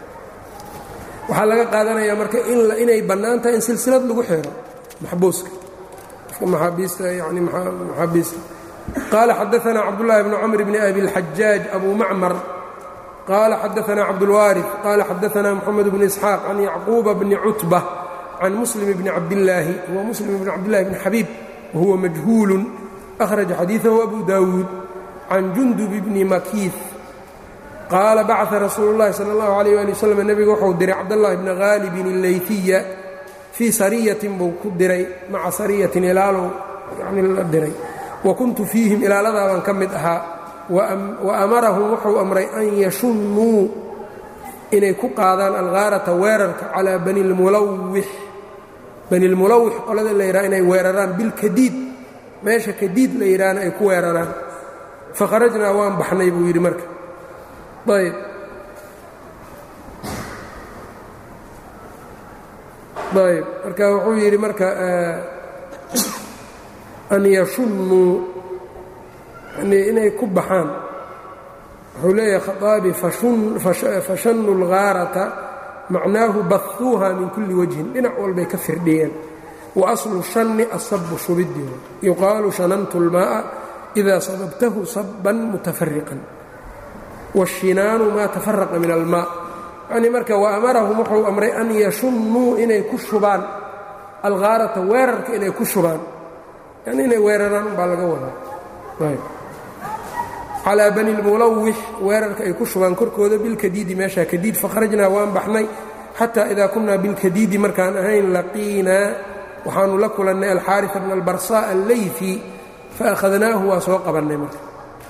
waxaa laga qaadanayaa marka inay bannaan tahay in silsilad lagu xiro maxbuuska qofka maxaabiista yani maxaabiista qaala xadaثna cabdullahi bn cmr bn abi اlxajaaj abu macmar qaala xadaثna cabdاlwaariث qaala xadaثna mxamed bn isxaaq can yacquuba bni cutbة can muslim bni cabdillaahi huwa muslim bn cabdillahi bni xabiib wahuwa majhuulu أhraja xadiiثahu abu dawuud can jundub bni makiif qaala bacثa rasuulu اllahi salى اllahu عalيh ali wslam nebiga wuxuu diray cabdاllahi bna haalibin اleyfiya fii sariyatin buu ku diray maca sariyatin ilaalow yani la diray wa kuntu fiihim ilaaladaabaan ka mid ahaa wa amarahum wuxuu amray an yashunnuu inay ku qaadaan alghaarata weerarka calaa bani lmulawix bani lmulawix qolada la yidhaha inay weeraraan bilkadiid meesha kadiid la yidhaahna ay ku weeraraan fakharajnaa waan baxnay buu yidhi marka ayb ayb marka wuxuu yidhi marka an yashunnuu yani inay ku baxaan wuxuu leeyahay khaaabi fashannu اlghaarata macnaahu bahuuha min kulli wajhin dhinac walbay ka firdhiyeen wa aslu shanni asabu shubidi yuqaalu shanantu اlmaaءa إida sababtahu saban mutafariqan wاshinaanu maa tafaraqa min almaa yani marka wa amarahum wuxuu amray an yashunnuu inay ku shubaan alghaarata weerarka inay ku shubaan yani inay weeraraan baa laga wadaa calaa bani lmulawix weerarka ay ku shubaan korkooda bilkadiidi meeshaa kadiid fakharajnaa waan baxnay xataa idaa kunnaa bilkadiidi markaan ahayn laqiinaa waxaanu la kulannay alxaarisa bna albarsaa allayfi faakhadnaahu waa soo qabannay marka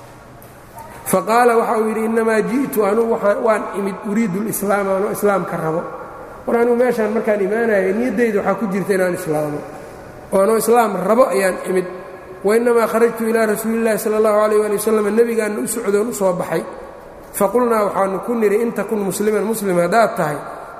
faqaala waxa uu yidhi innamaa ji'tu anugu waan imid uriidu lislaama anoo islaamka rabo war anugu meeshaan markaan imaanaya niyaddayda waxaa ku jirta inaan islaamo oo anoo islaam rabo ayaan imid wainnamaa kharajtu ilaa rasuuli illahi sala allahu alayh ali wasalam nebigaanna u socdoon u soo baxay faqulnaa waxaanu ku nidhi in takun musliman muslim haddaad tahay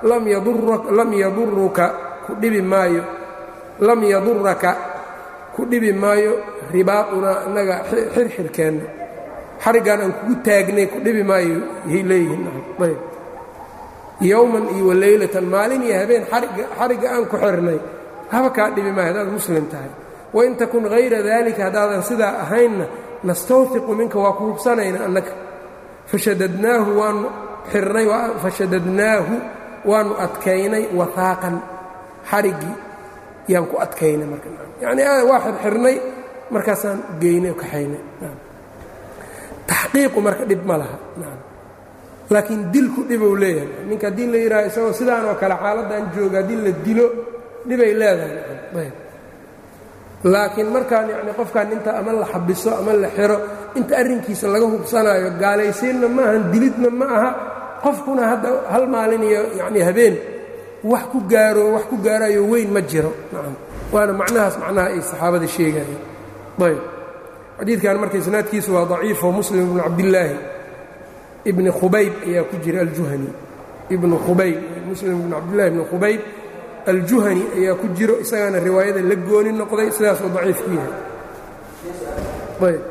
lam yaduruka ku dhibi maayo lam yaduraka ku dhibi maayo ribaadunaa innaga xirxirkeenna xariggaan aan kugu taagnay ku dhibi maayo yay leeyihiin ayb yowman iyo waleylatan maalin iyo habeen xarigga aan ku xirnay haba kaa dhibi maayo haddaad muslim tahay wain takun hayra daalika haddaadan sidaa ahaynna nastawfiqu minka waa ku hubsanayna annaga fashadadnaahu waanu xirnay fashadadnaahu waanu adkaynay wahaaqan xariggii yaan ku adkaynay markayacnii waa xirxirnay markaasaan geynay kaxaynay taxqiiqu marka dhib ma laha laakiin dilku dhibou leeyahay ninka haddii la yidhaha isagoo sidaan oo kale xaaladdan jooga haddii la dilo dhibay leedahay laakiin markaan yacni qofkan inta ama la xabiso ama la xiro inta arrinkiisa laga hubsanaayo gaalaysiinna ma ahan dilidna ma aha qofkuna hadda hal maalin iyo yacni habeen wax ku gaaro wax ku gaarayo weyn ma jiro nacam waana macnahaas macnaha ay saxaabada sheegayeen ayb xadiidkan marka isnaadkiisu waa daciifo muslim ibnu cabdillaahi ibni khubayb ayaa ku jira aljuhani ibnu khubayb muslim ibnu cabdillahi ibni khubayb aljuhani ayaa ku jiro isagaana riwaayada la gooni noqday sidaasuu daciif ku yahay ayb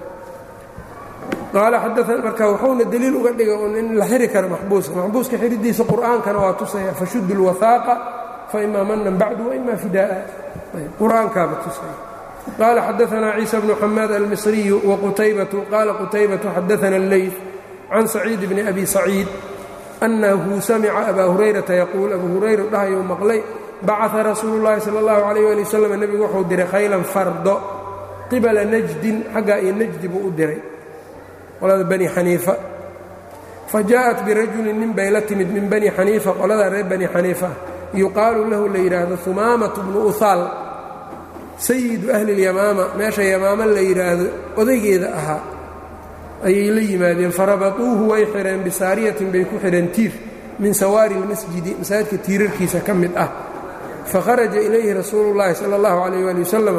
qaala xadaa marka wuxuuna deliil uga dhiga un in la xiri karo maxbuuska maxbuuska xiridiisa qur'aankana waa tusaya fashudu اlwahaaqa faima manan bacdu waima fidaa'a qur'aankaaba tusaya qaala xadaanaa ciisa bnu xamaad almisriyu waqutaybatu qaala qutaybatu xadaana اlleyf can saciid bni abi saciid annahu samica abaa hurayrata yaquul abu hurayra dhahayou maqlay bacaa rasuulu llaahi sala allahu calayh ali wasalam nebigu wuxuu diray khaylan fardo qibala najdin xaggaa iyo najdi buu u diray qolada bani xaniifa fa jaءat birajulin nin bay la timid min bani xaniifa qoladaa reer bani xaniifa yuqaalu lahu la yidhaahdo humaamatu bnu uhaal sayidu ahli اlyamaama meesha yamaama la yidhaahdo odaygeeda ahaa ayay la yimaadeen farabatuuhu way xidheen bisaariyatin bay ku xidheen tiir min sawaari اlmasjidi masaajidka tiirarkiisa ka mid ah fakharaja ilayhi rasuulu اllaahi salى اllahu alayh ali wasalam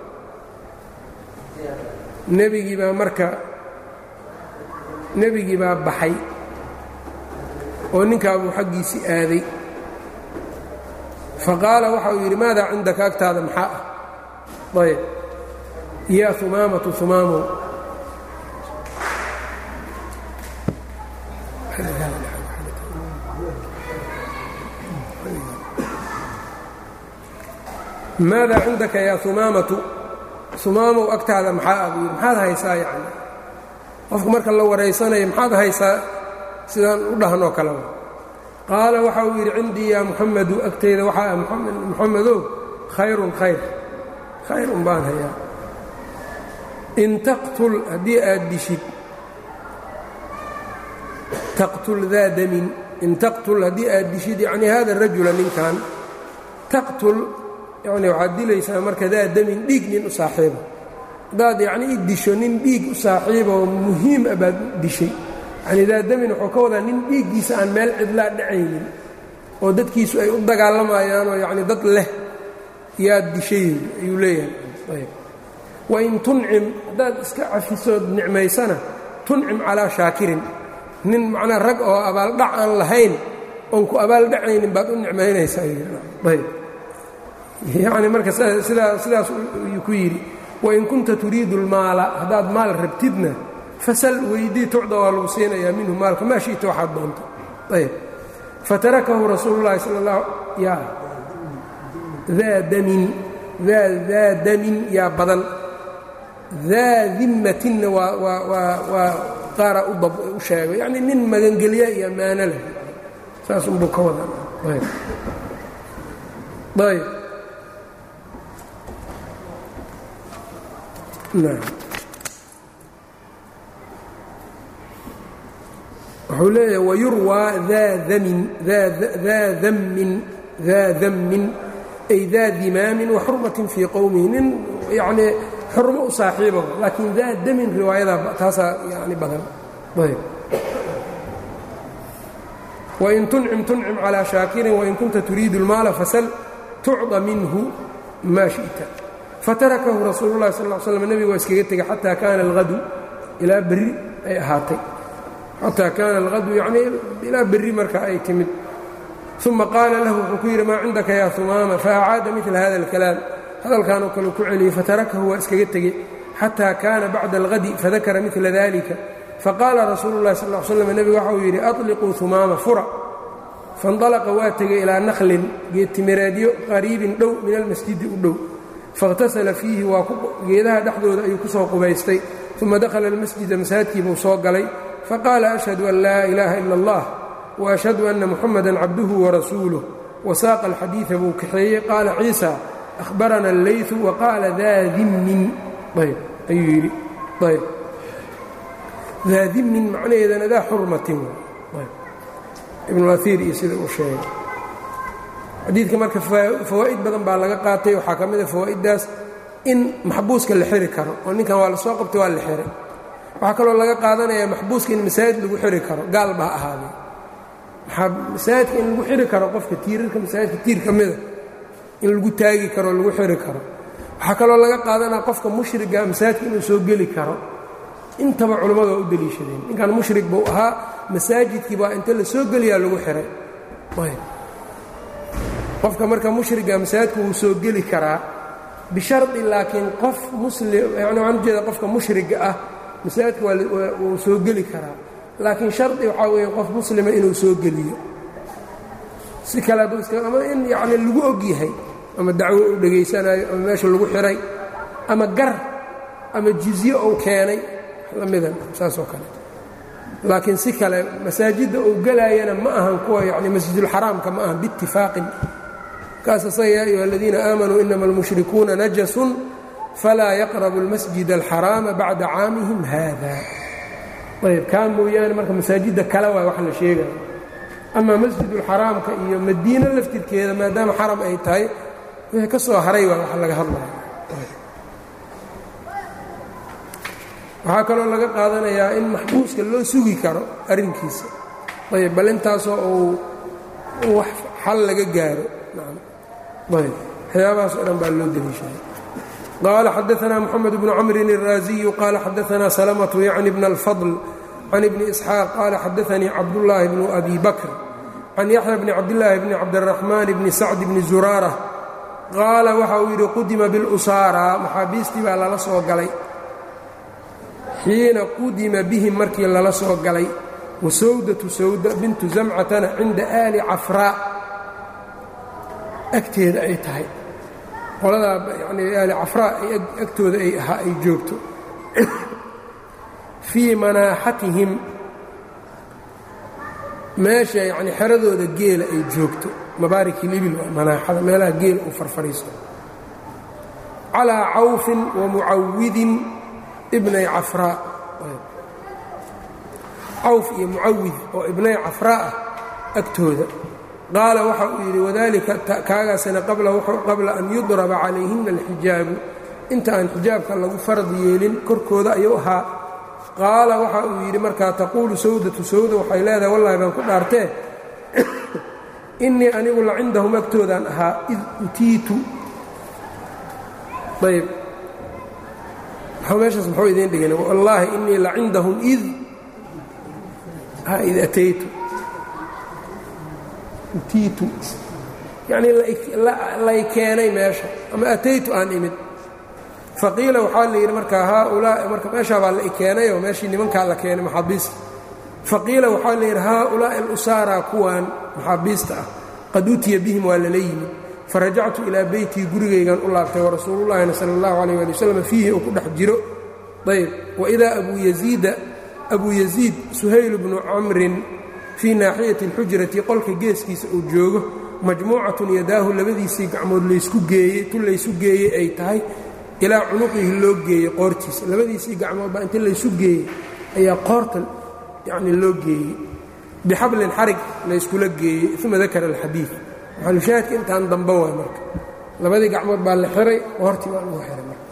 nebigii baa marka nebigii baa baxay oo ninkaabuu xaggiisii aaday faqaala waxa uu yidhi maadaa cindaka agtaada maxaa ah ayb yaa humaamatu humaamow maadaa cindaka yaa humaamatu humaamow agtaada maxaa ah buu yidhi maxaad haysaa yacni qofku marka la waraysanayo maxaad haysaa sidaan u dhahanoo kaleba qaala waxa uu yidhi cindii yaa muxamadu agtayda waxaa ah muxamedow khayrun khayr khayr un baan hayaa in taqtul haddii aad dishid taqtul daa damin in taqtul haddii aad dishid yacni hada rajula ninkan taqtul yacni waxaad dilaysaa marka daa damin dhiig nin u saaxiiba haddaad yacni i disho nin dhiig u saaxiiba oo muhiim ah baad dishay yacni daa damin wuxuu ka wadaa nin dhiiggiisa aan meel cidlaa dhacaynin oo dadkiisu ay u dagaalamayaanoo yacni dad leh yaad dishay ayuu leeyahay ayb wain tuncim haddaad iska cafisood nicmaysana tuncim calaa shaakirin nin macnaa rag oo abaaldhac aan lahayn oon ku abaaldhacaynin baad u nicmaynaysaa ayb yacni marka sidaa sidaas uu ku yidhi wain kunta turiidu اlmaala haddaad maal rabtidna fasal weydii tucda waa lagu siinayaa minhu maalka maa shi'ta waxaad doonto ayb fatarakahu rasuulu llahi sala اllah ya daa damin daa daa damin yaa badan daa dimmatinna waa waa waa waa qaara u dab u sheego yacni nin magangelya iyo ammaano leh saas unbuu ka wadaa ayb ayb wuxuu leeyahay wayurwaa daa damin daa dammin daa dammin ay daa dimaamin wa xurmatin fii qowmihi nin yacnii xurmo u saaxiiba laakiin daa damin riwaayada taasaa yani badan ayb wain tuncim tuncim calىa shaakirin wain kunta turiidu اlmaala fasal tucda minhu maa shiئta fatarakahu rasuulu اlahi sal ا slm nebigu waa iskaga tegay xataa kaana alhadu ilaa berri ay ahaatay xataa kaana alhadu yacnii ilaa berri marka ay timid uma qaala lahu wuxuu ku yidhi maa cindaka yaa humaama faacaada midla hada اlkalaam hadalkanoo kale ku celiyey fatarakahu waa iskaga tegey xataa kaana bacda alhadi fadakara midla dalika faqaala rasuulu اlahi sal ا slm nebigu waxa uu yidhi aطliquu humaama fura faاnطalaqa waa tegay ilaa nakhlin geedtimireedyo qariibin dhow min almasjidi u dhow faاkhtasala fiihi waa geedaha dhexdooda ayuu ku soo qubaystay uma dakhala almasjida masaajidkiibuu soo galay faqaala ashhadu an laa ilaaha ila اllah waashhadu anna muxamada cabduhu warasuuluh wasaaqa alxadiida buu kaxeeyey qaala ciisa ahbarana allayثu waqaala daa dimmin ayb ayuu yidhi ayb daa dimmin macnaheedana daa xurmatin ibnuaiir iyo sida uu sheegay xadiidka marka fawaa'id badan baa laga qaatay waxaa ka mid a fawaa'iddaas in maxbuuska la xiri karo oo ninkan waa la soo qabtay waa la xiray waxaa kaloo laga qaadanayaa maxbuuska in masaajid lagu xiri karo gaalba ha ahaadee maxaa masaajidka in lagu xiri karo qofka tiirarka masaajidka tiir ka mida in lagu taagi karo lagu xiri karo waxaa kaloo laga qaadanaya qofka mushriga masaajidka inuu soo geli karo intaba culammadu waa u deliishadeen ninkan mushrig buu ahaa masaajidkii baa inta la soo geliyaa lagu xihay qofka marka mushriga masaajidku wuu soo geli karaa bishardi laakiin qof muslim yani waxaan ujeeda qofka mushriga ah masaajidka wuu soo geli karaa laakiin shardi waxaa weeye qof muslima inuu soo geliyo si kale hadduu iska ama in yacni lagu og yahay ama dacwo uu dhegaysanayo ama meesha lagu xihay ama gar ama jizye uu keenay lamidan saasoo kale laakiin si kale masaajidda uu gelaayana ma ahan kuwa yani masjidulxaraamka ma ahan biitifaaqin kaas asaga yaa ayuha aladiina aamanuu inama almushrikuuna najasun falaa yaqrabu almasjid alxaraama bacda caamihim haada ayb kaa mooyaane marka masaajidda kale waa wax la sheegayo ama masjidulxaraamka iyo madiino laftirkeeda maadaama xaram ay tahay wixii ka soo haray waa wax laga hadlaya waxaa kaloo laga qaadanayaa in maxbuuska loo sugi karo arrinkiisa ayb bal intaasoo uu wax xal laga gaaro ayb waxyaabahaas o dhan baa loo deliishaday qaala xadaanaa moxamed bnu camrin الraaziyu qaala xadaanaa salamatu yacni bna alfadl can ibni isxaaq qaala xadaanii cabdullaahi bnu abi bakr can yaxya bni cabdillaahi bni cabdiraxmaan bni sacd bni zuraara qaala waxa uu yidhi qudima bilusaara maxaabiistii baa lala soo galay xiina qudima bihim markii lala soo galay wasawdatu sawda bintu zamcatana cinda aali cafraa agteeda ay tahay qoladaa yanii aali cafraa ay agtooda ay ahaa ay joogto fii manaaxatihim meesha yacni xeradooda geela ay joogto mabaarikilibil waa manaaxada meelaha geela uu farfadhiisto calaa cawfin wa mucawidin ibnay cafraa cawf iyo mucawid oo ibnay cafraa ah agtooda qaala waxa uu yidhi wadalika kaagaasina qabla an yudraba calayhina alxijaabu inta aan xijaabka lagu farad yeelin korkooda ayuu ahaa qaala waxa uu yidhi markaa taquulu sawdatu sawda waxay leedahay wallahi baan ku dhaartee innii anigu la cindahum agtoodaan ahaa id utiitu ayb meeshaas muxuu idiin dhigin wallaahi innii la cindahum id id ataytu utiitu yacnii lay keenay meesha ama ataytu aan imid faqiila waxaa la yidhi markaa haaulaa'i marka meeshaa baa la i keenay oo meeshii nimankaa la keenay maxaabiista faqiila waxaa la yidhi haaulaa'i alusaaraa kuwaan maxaabiista ah qad utiya bihim waa lala yimid farajactu ilaa beytii gurigaygan u laabtay warasuulullaahina sala allahu calayh ali wasalam fiihi uu ku dhex jiro ayb waidaa abuu yaziida abuu yaziid suhayl bnu camrin fii naaxiyati alxujrati qolka geeskiisa uu joogo majmuucatun yadaahu labadiisii gacmood laysku geeyey tu laysu geeyey ay tahay ilaa cunuqihi loo geeyey qoortiisa labadiisii gacmood baa inta laysu geeyey ayaa qoorta yacni loo geeyey bixablin xarig layskula geeyey uma dakara alxadiid maxalushaahidka intaan damba waay marka labadii gacmood baa la xiray hortii baa lagu xiray marka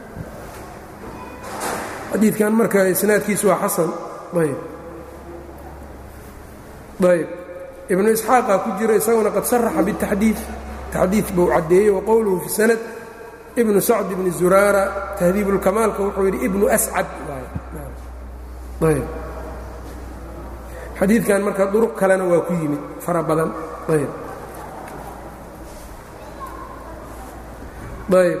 xadiidkan marka isnaadkiisu waa xasan ayb ayb ibnu isxaaqa ku jira isaguna qad saraxa bitaxdiid taxdiid buu caddeeyey waqowluhu fi sanad ibnu sacd ibni zuraara tahdiibulkamaalka wuxuu yidhi ibnu ascad ayb xadiidkan marka duruq kalena waa ku yimid fara badan ayb ayb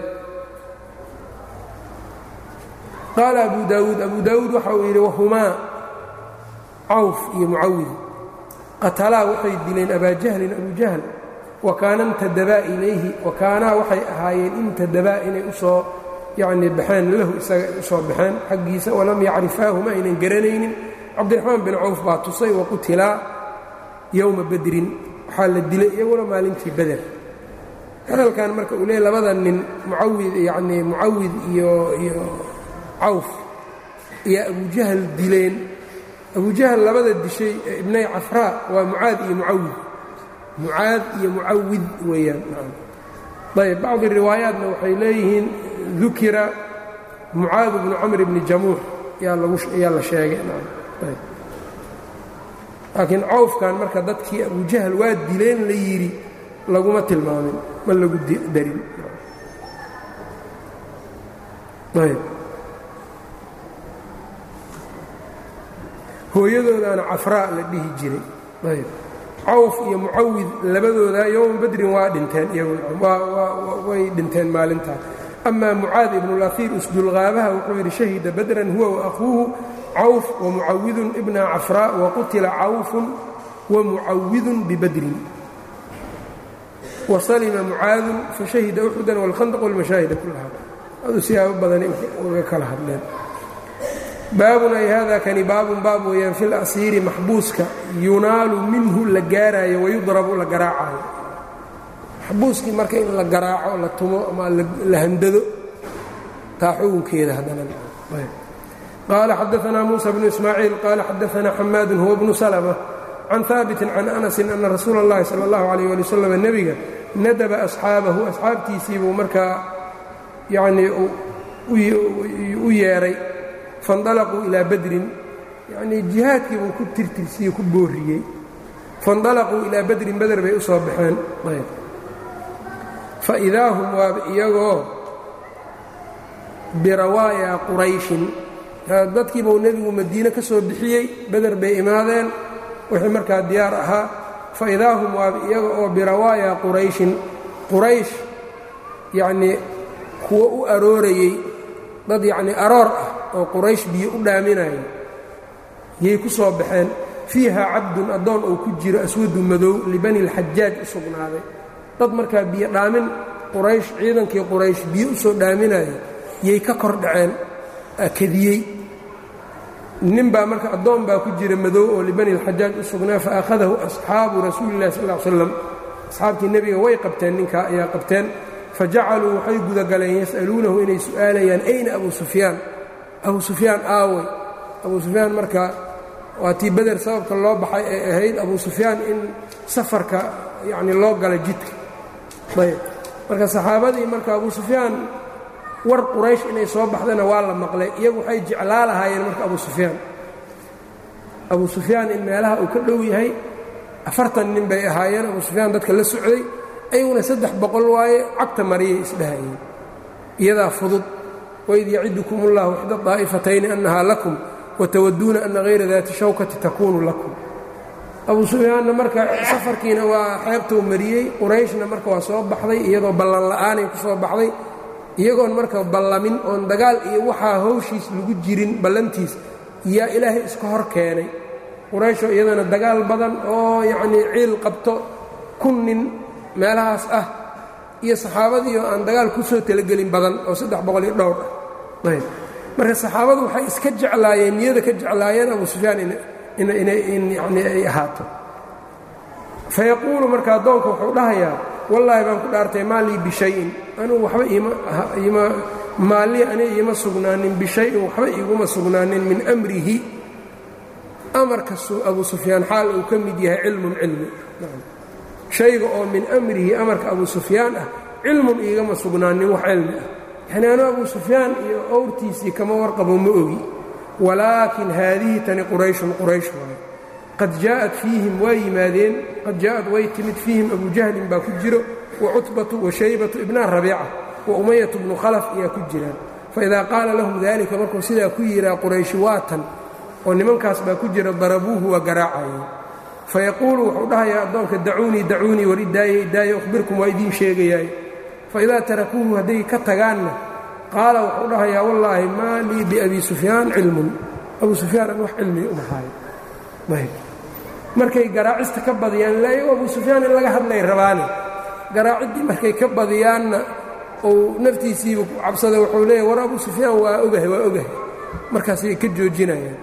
qaala abu daawuud abu daawuud waxa uu yidhi wahumaa cawf iyo mucawid qatalaa waxay dileen abaa jahlin abu jahl wa kaana imtadabaa ilayhi wa kaanaa waxay ahaayeen imtadabaa inay usoo yacnii baxeen lahu isaga usoo baxeen xaggiisa walam yacrifaahu ma aynan garanaynin cabdiraxmaan bin cawf baa tusay waqutilaa yowma badrin waxaa la dilay iyaguna maalintii beder hadalkan marka uu leey labada nin mucawid yacnii mucawid iyo iyo cawf ayaa abujahl dileen abujahl labada dishay ee ibnay cafraa waa mucaad iyo mucawid mucaad iyo mucawid weeyaan ayb bacdi riwaayaatna waxay leeyihiin dukira mucaad bnu camr bni jamuux yaa la sheegay laakiin cawfkan marka dadkii abujahl waa dileen la yidhi laguma tilmaamin ma lagu darin ayb hooyadoodaana cafraa la dhihi jiray ayb cawf iyo mucawid labadooda yowma badrin waa dhinteen way dhinteen maalintaa ama mucaad ibnulahiir usdulqaabaha wuxuu yidhi shahida badran huwa waakhuuhu cawf wamucawidun ibna cafraa waqutila cawfun wamucawidun bibadrin wasalima mucaadun fashahida uxudan wاlkhandq wاlmashaahida kulaha adu siyaabo badani uga kala hadleen baabun ay hada kani baabun baab weeyaan fi lasiiri maxbuuska yunaalu minhu la gaaraayo wayudrabu la garaacayo maxbuuskii marka in la garaaco la tumo ama la handado taa xugunkeeda haddana qaala xadaanaa muusa bnu ismaaciil qaala xadaanaa xamaadun huwa bnu salma can haabitin can anasin ana rasuula اllahi sala اllahu alayh ali wasalam nebiga nadaba asxaabahu asxaabtiisiibuu markaa yanii u yeedhay faاndalaquu ilaa badrin yanii jihaadkii buu ku tirtirsiye ku booriyey faاndalaquu ilaa badrin beder bay u soo baxeen faidaa hum waaba iyagoo birawaayaa qurayshin dadkiibuu nebigu madiine ka soo bixiyey beder bay imaadeen wixii markaa diyaar ahaa faidaa hum waaba iyaga oo birawaayaa qurayshin quraysh yacnii kuwo u aroorayey dad yacnii aroor ah oo quraysh biyo u dhaaminayo yay ku soo baxeen fiiha cabdun addoon uu ku jiro aswadu madow libani اlxajaaj u sugnaaday dad markaa biyo dhaamin quraysh ciidankii quraysh biyo u soo dhaaminayo yay ka kor dhaceen kadiyey nin baa marka addoon baa ku jira madow oo libani اlxajaaj u sugnaa faakhadahu asxaabu rasuuli اllahi sal ll ly slam asxaabtii nebiga way qabteen ninkaa ayaa qabteen fajacaluu waxay gudagaleen yas'aluunahu inay su'aalayaan ayna abu sufyaan abu sufyaan aawey abu sufyaan marka waa tii beder sababka loo baxay ee ahayd abu sufyaan in safarka yacni loo gala jidka ayb marka saxaabadii marka abu sufyaan war quraysh inay soo baxdana waa la maqlay iyagu waxay jeclaa lahaayeen marka abu sufyaan abu sufyaan in meelaha uu ka dhow yahay afartan nin bay ahaayeen abu sufyaan dadka la socday ayaguna saddex boqol waaye cagta mariyay isdhahayeen iyadaa fudud waid yacidukum ullahu ixda daa'ifatayni annahaa lakum watawaduuna ana hayra daati shawkati takuunu lakum abu sufyaanna marka safarkiina waa xeebtou mariyey qurayshna marka waa soo baxday iyadoo ballan la'aanay ku soo baxday iyagoon marka ballamin oon dagaal iyo waxaa hawshiis lagu jirin ballantiis yaa ilaahay iska hor keenay qurayshoo iyadana dagaal badan oo yacnii ciil qabto kun nin meelahaas ah iyo saxaabadiioo aan dagaal ku soo talagelin badan oo saddex boqol iyo dhowr ah ayb marka saxaabadu waxay iska jeclaayeen niyada ka jeclaayeen abu sufyaan in yani ay ahaato fayaquulu marka addoonka wuxuu dhahayaa wallaahi baan ku dhaartay maa lii bishayin anugu waxba ima maalii ani iima sugnaanin bishayin waxba iguma sugnaanin min amrihi amarka abu sufyaan xaal uu ka mid yahay cilmun cilmi shayga oo min amrihi amarka abu sufyaan ah cilmun iigama sugnaanin wax cilmi ah yacni anu abu sufyaan iyo owrtiisii kama warqabo ma ogi walaakin haadihi tani qurayshun quraysh waaye qad jaa'at fiihim waa yimaadeen qad jaa'ad way timid fiihim abu jahlin baa ku jiro wa cutbatu wa shaybatu ibnaa rabiica wa umayatu bnu khalaf ayaa ku jiraan faidaa qaala lahum daalika markuu sidaa ku yihaa qurayshi waatan oo nimankaas baa ku jira darabuuhu waa garaacayeen fayaquulu wuxuu dhahayaa addoonka dacuunii dacuunii war idaaye idaaye ukhbirkum waa idiin sheegayaay faidaa tarakuuhu hadday ka tagaanna qaala wuxuu dhahayaa wallaahi maa lii biabi sufyaan cilmun abu sufyaan an wax cilmiga uma haayo markay garaacista ka badiyaan ilaa abu sufyaan in laga hadlay rabaane garaaciddii markay ka badiyaanna uu naftiisiiba ku cabsada wuxuu leeyahy war abu sufyaan waa ogahay waa ogahay markaasay ka joojinayaan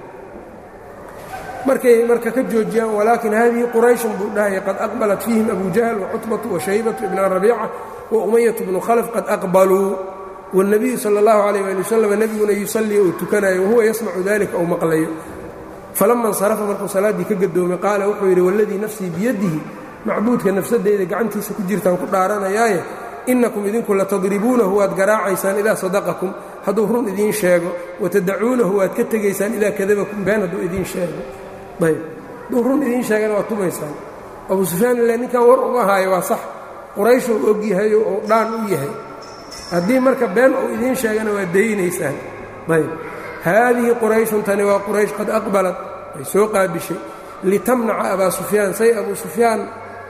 markay marka ka joojiyaan walaakin haadihi qurayshun buu dhahaya qad aqbalat fiihim abu jahl wacutbatu washaybatu ibna rabiica wa umayatu bnu khalaf qad aqbaluu wاlnabiyu sala اllahu alayh ali wasalam nebiguna yusallii uu tukanayo wahuwa yasmacu dalika ou maqlayo falama insarafa markuu salaaddii ka gadoomay qaala wuxuu yidhi waladii nafsii biyadihi macbuudka nafsadeyda gacantiisa ku jirtaan ku dhaaranayaaye inakum idinku latadribuunahu waad garaacaysaan idaa sadaqakum hadduu run idiin sheego watadacuunahu waad ka tegaysaan idaa kadabakum been hadduu idiin sheego ayb hadduu run idiin sheegana waad tumaysaan abu sufyaan ile ninkan war uma haayo waa sax qurayshuu og yahayo ou dhaan u yahay haddii marka been uu idiin sheegana waad daynaysaan ayb haadihi qurayshun tani waa quraysh qad aqbalat ay soo qaabishay litamnaca abaa sufyaan say abu sufyaan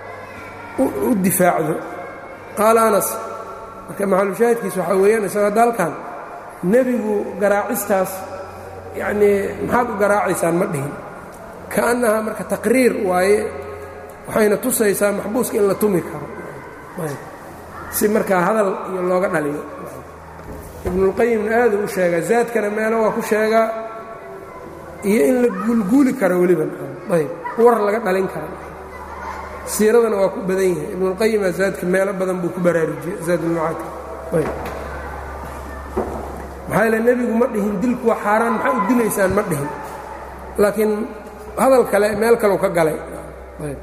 u difaacdo qaala anas marka maxalushaahidkiisa waxaa weeyaan isago hadda halkan nebigu garaacistaas yacnii maxaad u garaacaysaan ma dhihin ka'annahaa marka taqriir waaye waxayna tusaysaa maxbuuska in la tumi karo si markaa hadal iyo looga dhaliyo ibnulqayimna aaduu u sheegaa zaadkana meelo waa ku sheegaa iyo in la guulguuli karo weliba ayb war laga dhalin kara siiradana waa ku badan yahay ibnulqayima zaadka meelo badan buu ku baraarujiyey zaadulmacaadka ayb maxaa yaele nebigu ma dhihin dilku waa xaaraan maxaa u dilaysaan ma dhihin laakiin hadal kale meel kaleu ka galay ayb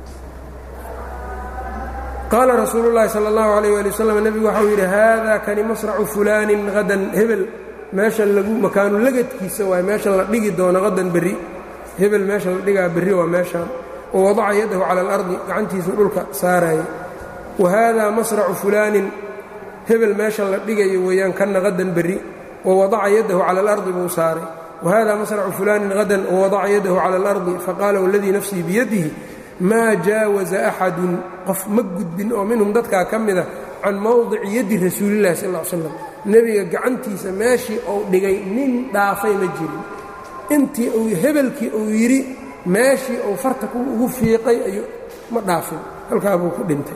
qaala rasuulu llaahi sala allahu alayh waali wasalam nebigu waxau yidhi haada kani masracu fulaanin hadan hebel meesha lagu makaanu lagadkiisa waay meesha la dhigi doono hadan berri hebel meesha la dhigaa berri waa meeshaan wa wadaca yadahu cala alardi gacantiisu dhulka saaraya wa haadaa masracu fulaanin hebel meesha la dhigayo weeyaan kana hadan berri wa wadaca yadahu cala alardi buu saaray wa haadaa masracu fulaanin hadan wa wadaca yadahu cala alardi faqaala waladii nafsii biyadihi maa jaawaza axadun qof ma gudbin oo minhum dadkaa ka mida can mowdici yaddi rasuulillahi sal ll slam nebiga gacantiisa meeshii uu dhigay nin dhaafay ma jirin intii uu hebelkii uu yidhi meeshii uu farta ugu fiiqay ayuu ma dhaafin halkaa buu ku dhintay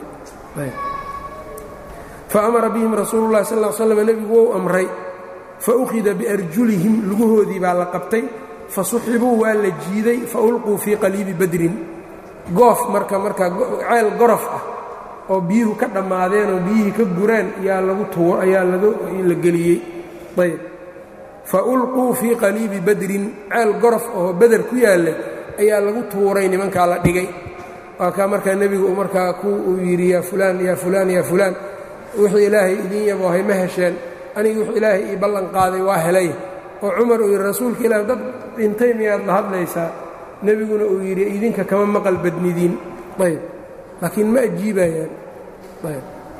fa amara bihim rasuulu llahi sal slam nebigu wou amray fa ukhida biarjulihim lugahoodii baa la qabtay fa suxibuu waa la jiiday fa ulquu fii qaliibi badrin goof marka markaa ceel gorof ah oo biyuhu ka dhammaadeen oo biyihii ka gureen ayaa lagu tuwo ayaa la geliyey ayb fa ulquu fii qaliibi badrin ceel gorof oo beder ku yaalla ayaa lagu tuuray nimankaa la dhigay waa kaa markaa nebigu markaa ku uu yidhi yaa fulaan yaa fulaan yaa fulaan wixii ilaahay idiin yaboohay ma hesheen aniga wixuu ilaahay ii ballan qaaday waa helay oo cumar uu yidhi rasuulka ilaah dad dhintay miyaad la hadlaysaa nebiguna uu yidhi idinka kama maqal badnidiin ayb laakiin ma ajiibayaan ayb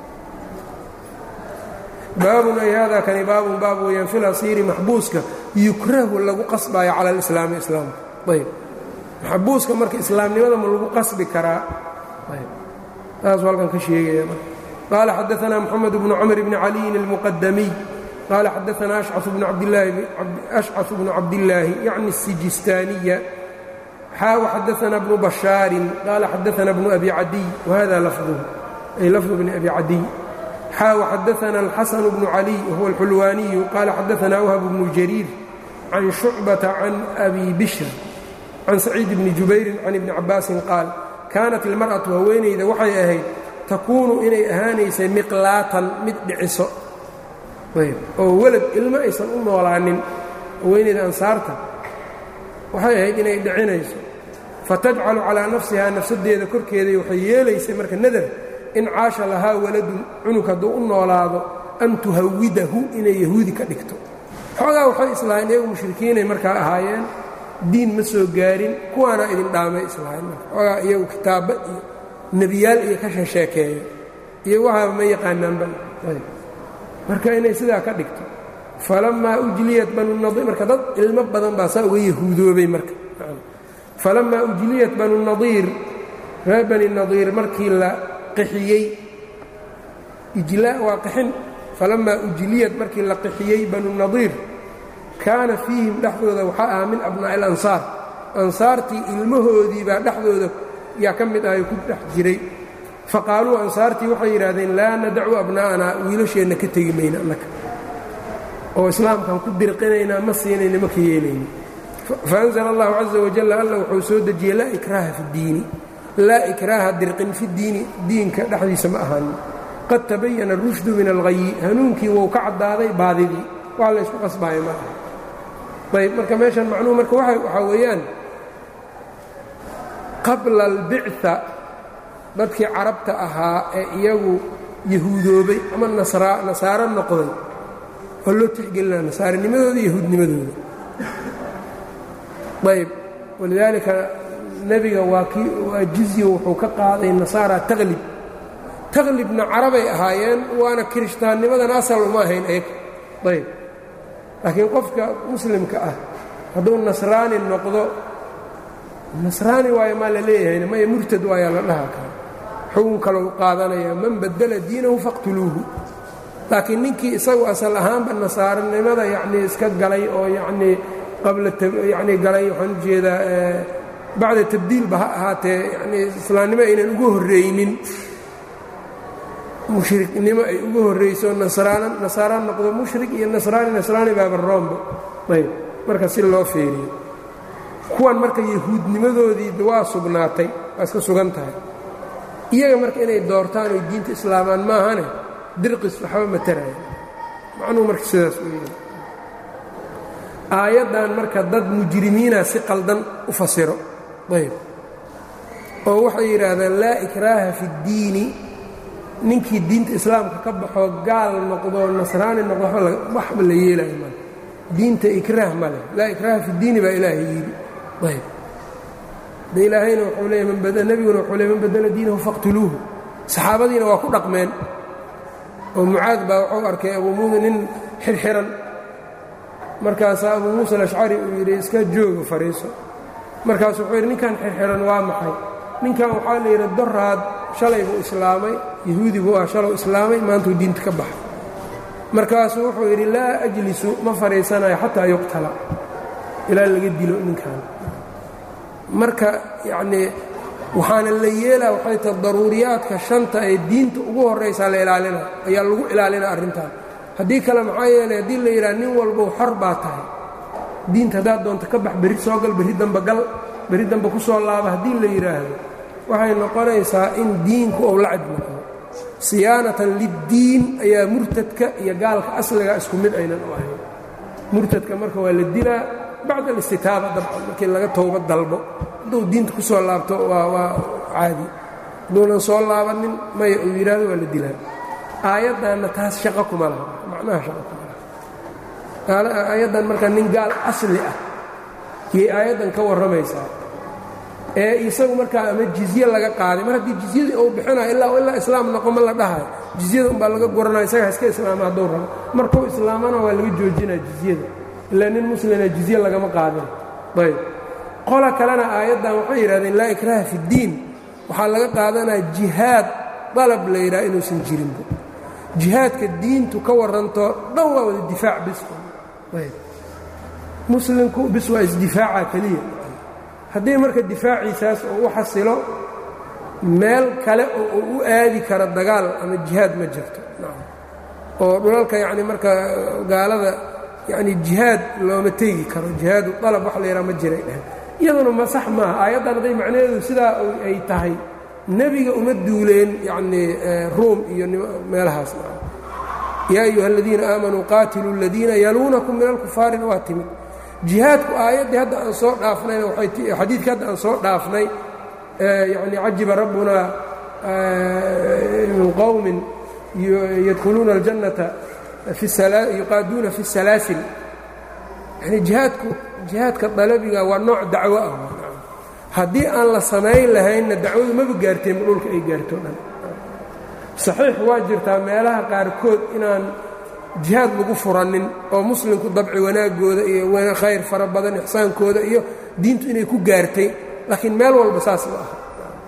baabun ay haadaa kani baabun baab weeyaan fil asiiri maxbuuska yukrahu lagu qasbaayo cala alislaami islaamka ayb maxbuuska marka islaamnimada ma lagu qasbi karaa ayb taasuu halkan ka sheegaya qaala xadaanaa moxamed bnu camr bni caliyin almuqadamiy qaala xadaanaa ashcaث bnu cabdillaahi yacni الsijistaaniya xaa xadaana bnu bashaarin qaala xadaana bnu abi cadiy wahada lafduhu ay lafdu bni abi cadiy xaa waxadaana alxasanu bnu caliy wahuwa alxulwaaniyu qaala xadaana whab bnu jariir can shucbata can abi bishr can saciid bni jubayrin can ibni cabaasin qaal kaanat ilmar'atu haweenayda waxay ahayd takuunu inay ahaanaysay miqlaatan mid dhiciso oo welad ilmo aysan u noolaanin haweenayda ansaarta waxay ahayd inay dhicinayso fatajcalu calaa nafsihaa nafsadeeda korkeeday waxay yeelaysay marka nadar in caasha lahaa waladun cunug hadduu u noolaado an tuhawidahu inay yahuudi ka dhigto xoogaa waxay islahayn iyagu mushrikiinay markaa ahaayeen diin ma soo gaarin kuwaana idin dhaamay islahayn marka xoogaa iyagu kitaabba iyo nebiyaal iyo ka sheesheekeeyo iyo waxaaba ma yaqaanaanba marka inay sidaa ka dhigto falamaa ujliyat banu nadiir marka dad ilmo badan baa saa uga yahuudoobay marka falamaa ujliyat banu nadiir reer bani nadiir markii la qixiyey ijlaa waa qixin falamaa ujliyat markii la qixiyey banu nadiir kaana fiihim dhexdooda waxaa ahaa min abnaa'i alansaar ansaartii ilmahoodii baa dhexdooda yaa ka mid ahay ku dhex jiray faqaaluu ansaartii waxay yidhaahdeen laa nadacu abnaa'anaa wiilasheenna ka tegi mayna annaka oo islaamkaan ku dirqinaynaa ma siinayna ma ka yeelayna faanzla allahu caza wajal alla wuxuu soo dejiyey laa ikraaha fi ddiini laa ikraaha dirqin fi diini diinka dhexdiisa ma ahaanin qad tabayana rushdu min alghayi hanuunkii wou ka caddaaday baadidii wax la ysku qasbaayo ma aha ayb marka meeshan macnuhu marka waxaa weeyaan qabla albicثa dadkii carabta ahaa ee iyagu yahuudoobay ama nasaaro noqday waa loo tixgelinaa nasaarinimadooda iyo yahuudnimadooda ayb walidaalika nebiga waa kii waa jizyo wuxuu ka qaaday nasaara taqlib taqlibna carabay ahaayeen waana kirishtaannimadan asal uma ahayn ayag ayb laakiin qofka muslimka ah hadduu nasraani noqdo nasraani waayo maa la leeyahayna maya murtad waayaa la dhaha kara xugun kalou qaadanaya man badala diinahu faqtuluuhu laakiin ninkii isagu asal ahaanba nasaaranimada yacnii iska galay oo yacnii qabla yacnii galay waxaan u jeedaa bacda tabdiilba ha ahaatee yacnii islaamnimo aynan ugu horreynin mushriknimo ay ugu horrayso nasraana nasaara noqdo mushrik iyo nasraani nasraani baaba roomba ayb marka si loo feeriyo kuwan marka yahuudnimadoodii waa sugnaatay waa iska sugan tahay iyaga marka inay doortaan oy diinta islaamaan maahane dirqis waxba mataraya macnuhu marka sidaas weya aayaddan marka dad mujrimiina si qaldan u fasiro ayb oo waxay yidhaahdaan laa ikraaha fi اddiini ninkii diinta islaamka ka baxoo gaal noqdo nasraani noqdo waxba la yeelayo male diinta ikraah ma leh laa ikraaha fi اddiini baa ilaahay yidhi ayb de ilaahayna wuxuu leeya nebiguna wuxuu leey man badala diinahu faqtuluuhu saxaabadiina waa ku dhaqmeen oo mucaad baa wuxuu arkay abuu muusa nin xirxiran markaasaa abuu muusa alashcari uu yidhi iska jooga fariiso markaasu wuxuu yidhi ninkan xirxiran waa maxay ninkan waxaa la yidhi doraad shalay buu islaamay yahuudi buu ah shalow islaamay maantuu diinta ka baxay markaasuu wuxuu yidhi laa ajlisu ma fadhiisanayo xataa yuqtala ilaa laga dilo ninkan marka yacnii waxaana la yeelaa waxay tahay daruuriyaadka shanta ee diinta ugu horraysaa la ilaalina ayaa lagu ilaalina arrintan haddii kale maxaa yeelay haddii la yidhaha nin walbow xor baa tahay diinta haddaad doonto ka bax berri soo gal berri damba gal berri damba ku soo laaba haddii la yidhaahdo waxay noqonaysaa in diinku ou la cadnoqdo siyaanatan liddiin ayaa murtadka iyo gaalka asliga isku mid aynan u ahayn murtadka marka waa la dilaa bacd alistitaaba dabcan markii laga towba dalbo hadduu diinta ku soo laabto waa waa caadi hadduunan soo laabanin maya uu yidhaahdo waa la dilaa aayaddanna taas shaqo kuma laha macnaha shaqo kuma laha aayaddan marka nin gaal asli ah yay aayaddan ka warramaysaa ee isagu markaa ama jizye laga qaaday mar haddii jizyadii uu bixinayo ilaa ilaa islaam noqo ma la dhahayo jizyada umbaa laga guranaya isagaa iska islaama hadduu rabo markuu islaamana waa laga joojinaya jizyada ilaa nin muslina jizye lagama qaadin ayb qola kalena aayaddan waxay yidhahdeen laa ikraaha fi ddiin waxaa laga qaadanaya jihaad dalab la yidhaha inuusan jirinba jihaadka diintu ka warranto dhan waa wada difaac bis ayb muslimku bis waa isdifaaca keliya haddii marka difaaciisaas uu u xasilo meel kale oo uu u aadi karo dagaal ama jihaad ma jirto oo dhulalka yacni marka gaalada yacni jihaad looma teegi karo jihaadu dalab wax la yidhaha ma jiray dhehen iyaduna ma sax maaha aayaddan hadday macnaheedu sidaa ay tahay nebiga uma duuleen yacnii ruum iyo meelahaas yaa ayuha aladiina aamanuu qaatiluu aladiina yaluunakum min alkufaarina waa timid jihaadku aayaddii hadda aan soo dhaafnayna xadiidkii hadda aan soo dhaafnay yani cajiba rabbunaa min qowmin yadkhuluuna اljannata yuqaaduuna fi الsalaasil yani jihaadku jihaadka dalabiga waa nooc dacwo ah haddii aan la samayn lahaynna dacwadu maba gaarteen dhulka ay gaarto dhan saxiix waa jirtaa meelaha qaarkood inaan jihaad lagu furanin oo muslimku dabci wanaagooda iyo khayr fara badan ixsaankooda iyo diintu inay ku gaartay laakiin meel walba saas ma aha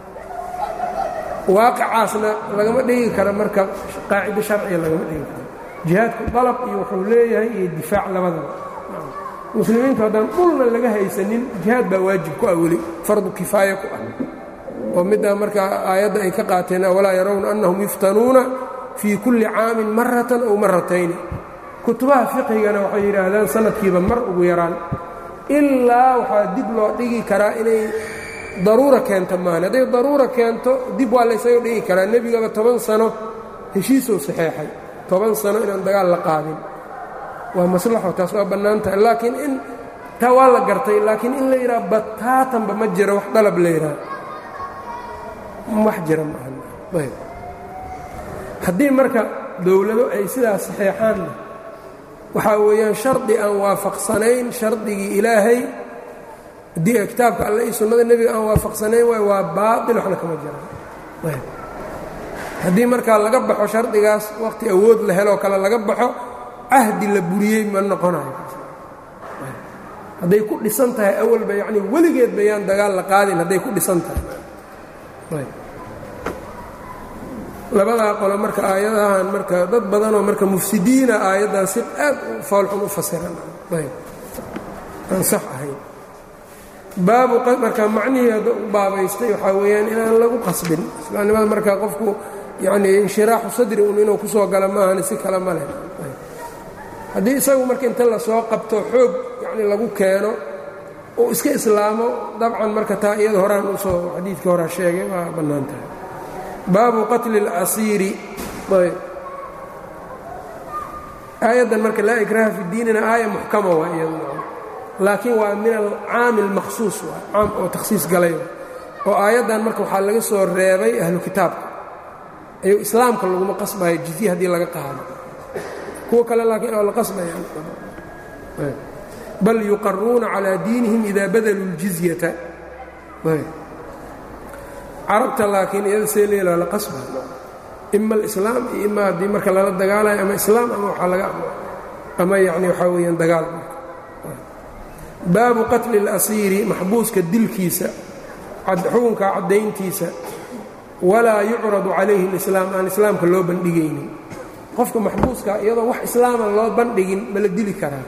waaqicaasna lagama dhigi karo marka qaacido sharciga lagama dhigi karo jihaadku dalab iyo wuxuu leeyahay iyo difaac labadaba muslimiintu haddaan dhulna laga haysanin jihaad baa waajib ku ah weli fardu kifaaya ku ah oo middaa markaa aayadda ay ka qaateen awalaa yarawna annahum yuftanuuna fii kulli caamin maratan ow maratayni kutubaha fiqhigana waxay yidhaahdaan sanadkiiba mar ugu yaraan ilaa waxaa dib loo dhigi karaa inay daruura keento maani hadday daruura keento dib waa laysaga dhigi karaa nebigaba toban sano heshiisuu saxeexay toban sano inaan dagaal la qaadin waa maslaxo taas waa bannaan tahay laakiin in taa waa la gartay laakiin in la yidhaha bataatanba ma jiro wax dalab la yidhaha wax jira maaha haddii marka dowlado ay sidaas saxeexaanna waxaa weeyaan shardi aan waafaqsanayn shardigii ilaahay haddii kitaabka alle iyo sunnada nebiga aan waafaqsanayn waay waa baatil waxna kama jiraan haddii markaa laga baxo shardigaas waqti awood la heloo kale laga baxo cahdi la buriyey ma noqonayo hadday ku dhisan tahay awalba yacnii weligeed bayaan dagaal la qaadin hadday ku dhisan tahay labadaa qolo marka aayadahan marka dad badanoo marka mufsidiina aayaddan si aad u foolxun u fasiran aan sax ahayn baabu marka macnihii hadda u baabaystay waxaa weeyaan inaan lagu qasbin islaamnimada marka qofku yacnii inshiraaxu sadri un inuu ku soo gala maahani si kale ma leh haddii isagu marka inta lasoo qabto xoog yacni lagu keeno uu iska islaamo dabcan marka taa iyada horaan usoo xadiidkii horaa sheegay waa bannaan tahay baabu qatli اlasiiri aayaddan marka laa ikraha fi diinina aaya muxkama waa iyadu laakiin waa min alcaami اlmakhsuus waa caam oo takhsiis galay oo aayaddan marka waxaa laga soo reebay ahlu kitaabka ayuu islaamka laguma qasbayo jizye haddii laga qaado kuwa kale laakiin oo la qasbayaan bal yuqaruuna calىa diinihim ida badaluu اljizyata carabta laakiin iyada see leela la qasba ima alislaam iyo ima haddii marka lala dagaalayo ama islaam ama waxaa laga ama yacni waxaa weeyaan dagaal baabu qatli اlasiiri maxbuuska dilkiisa xukunka caddayntiisa walaa yucradu calayhi اlislaam aan islaamka loo bandhigaynin qofka maxbuuska iyadoo wax islaama loo bandhigin ma la dili karaa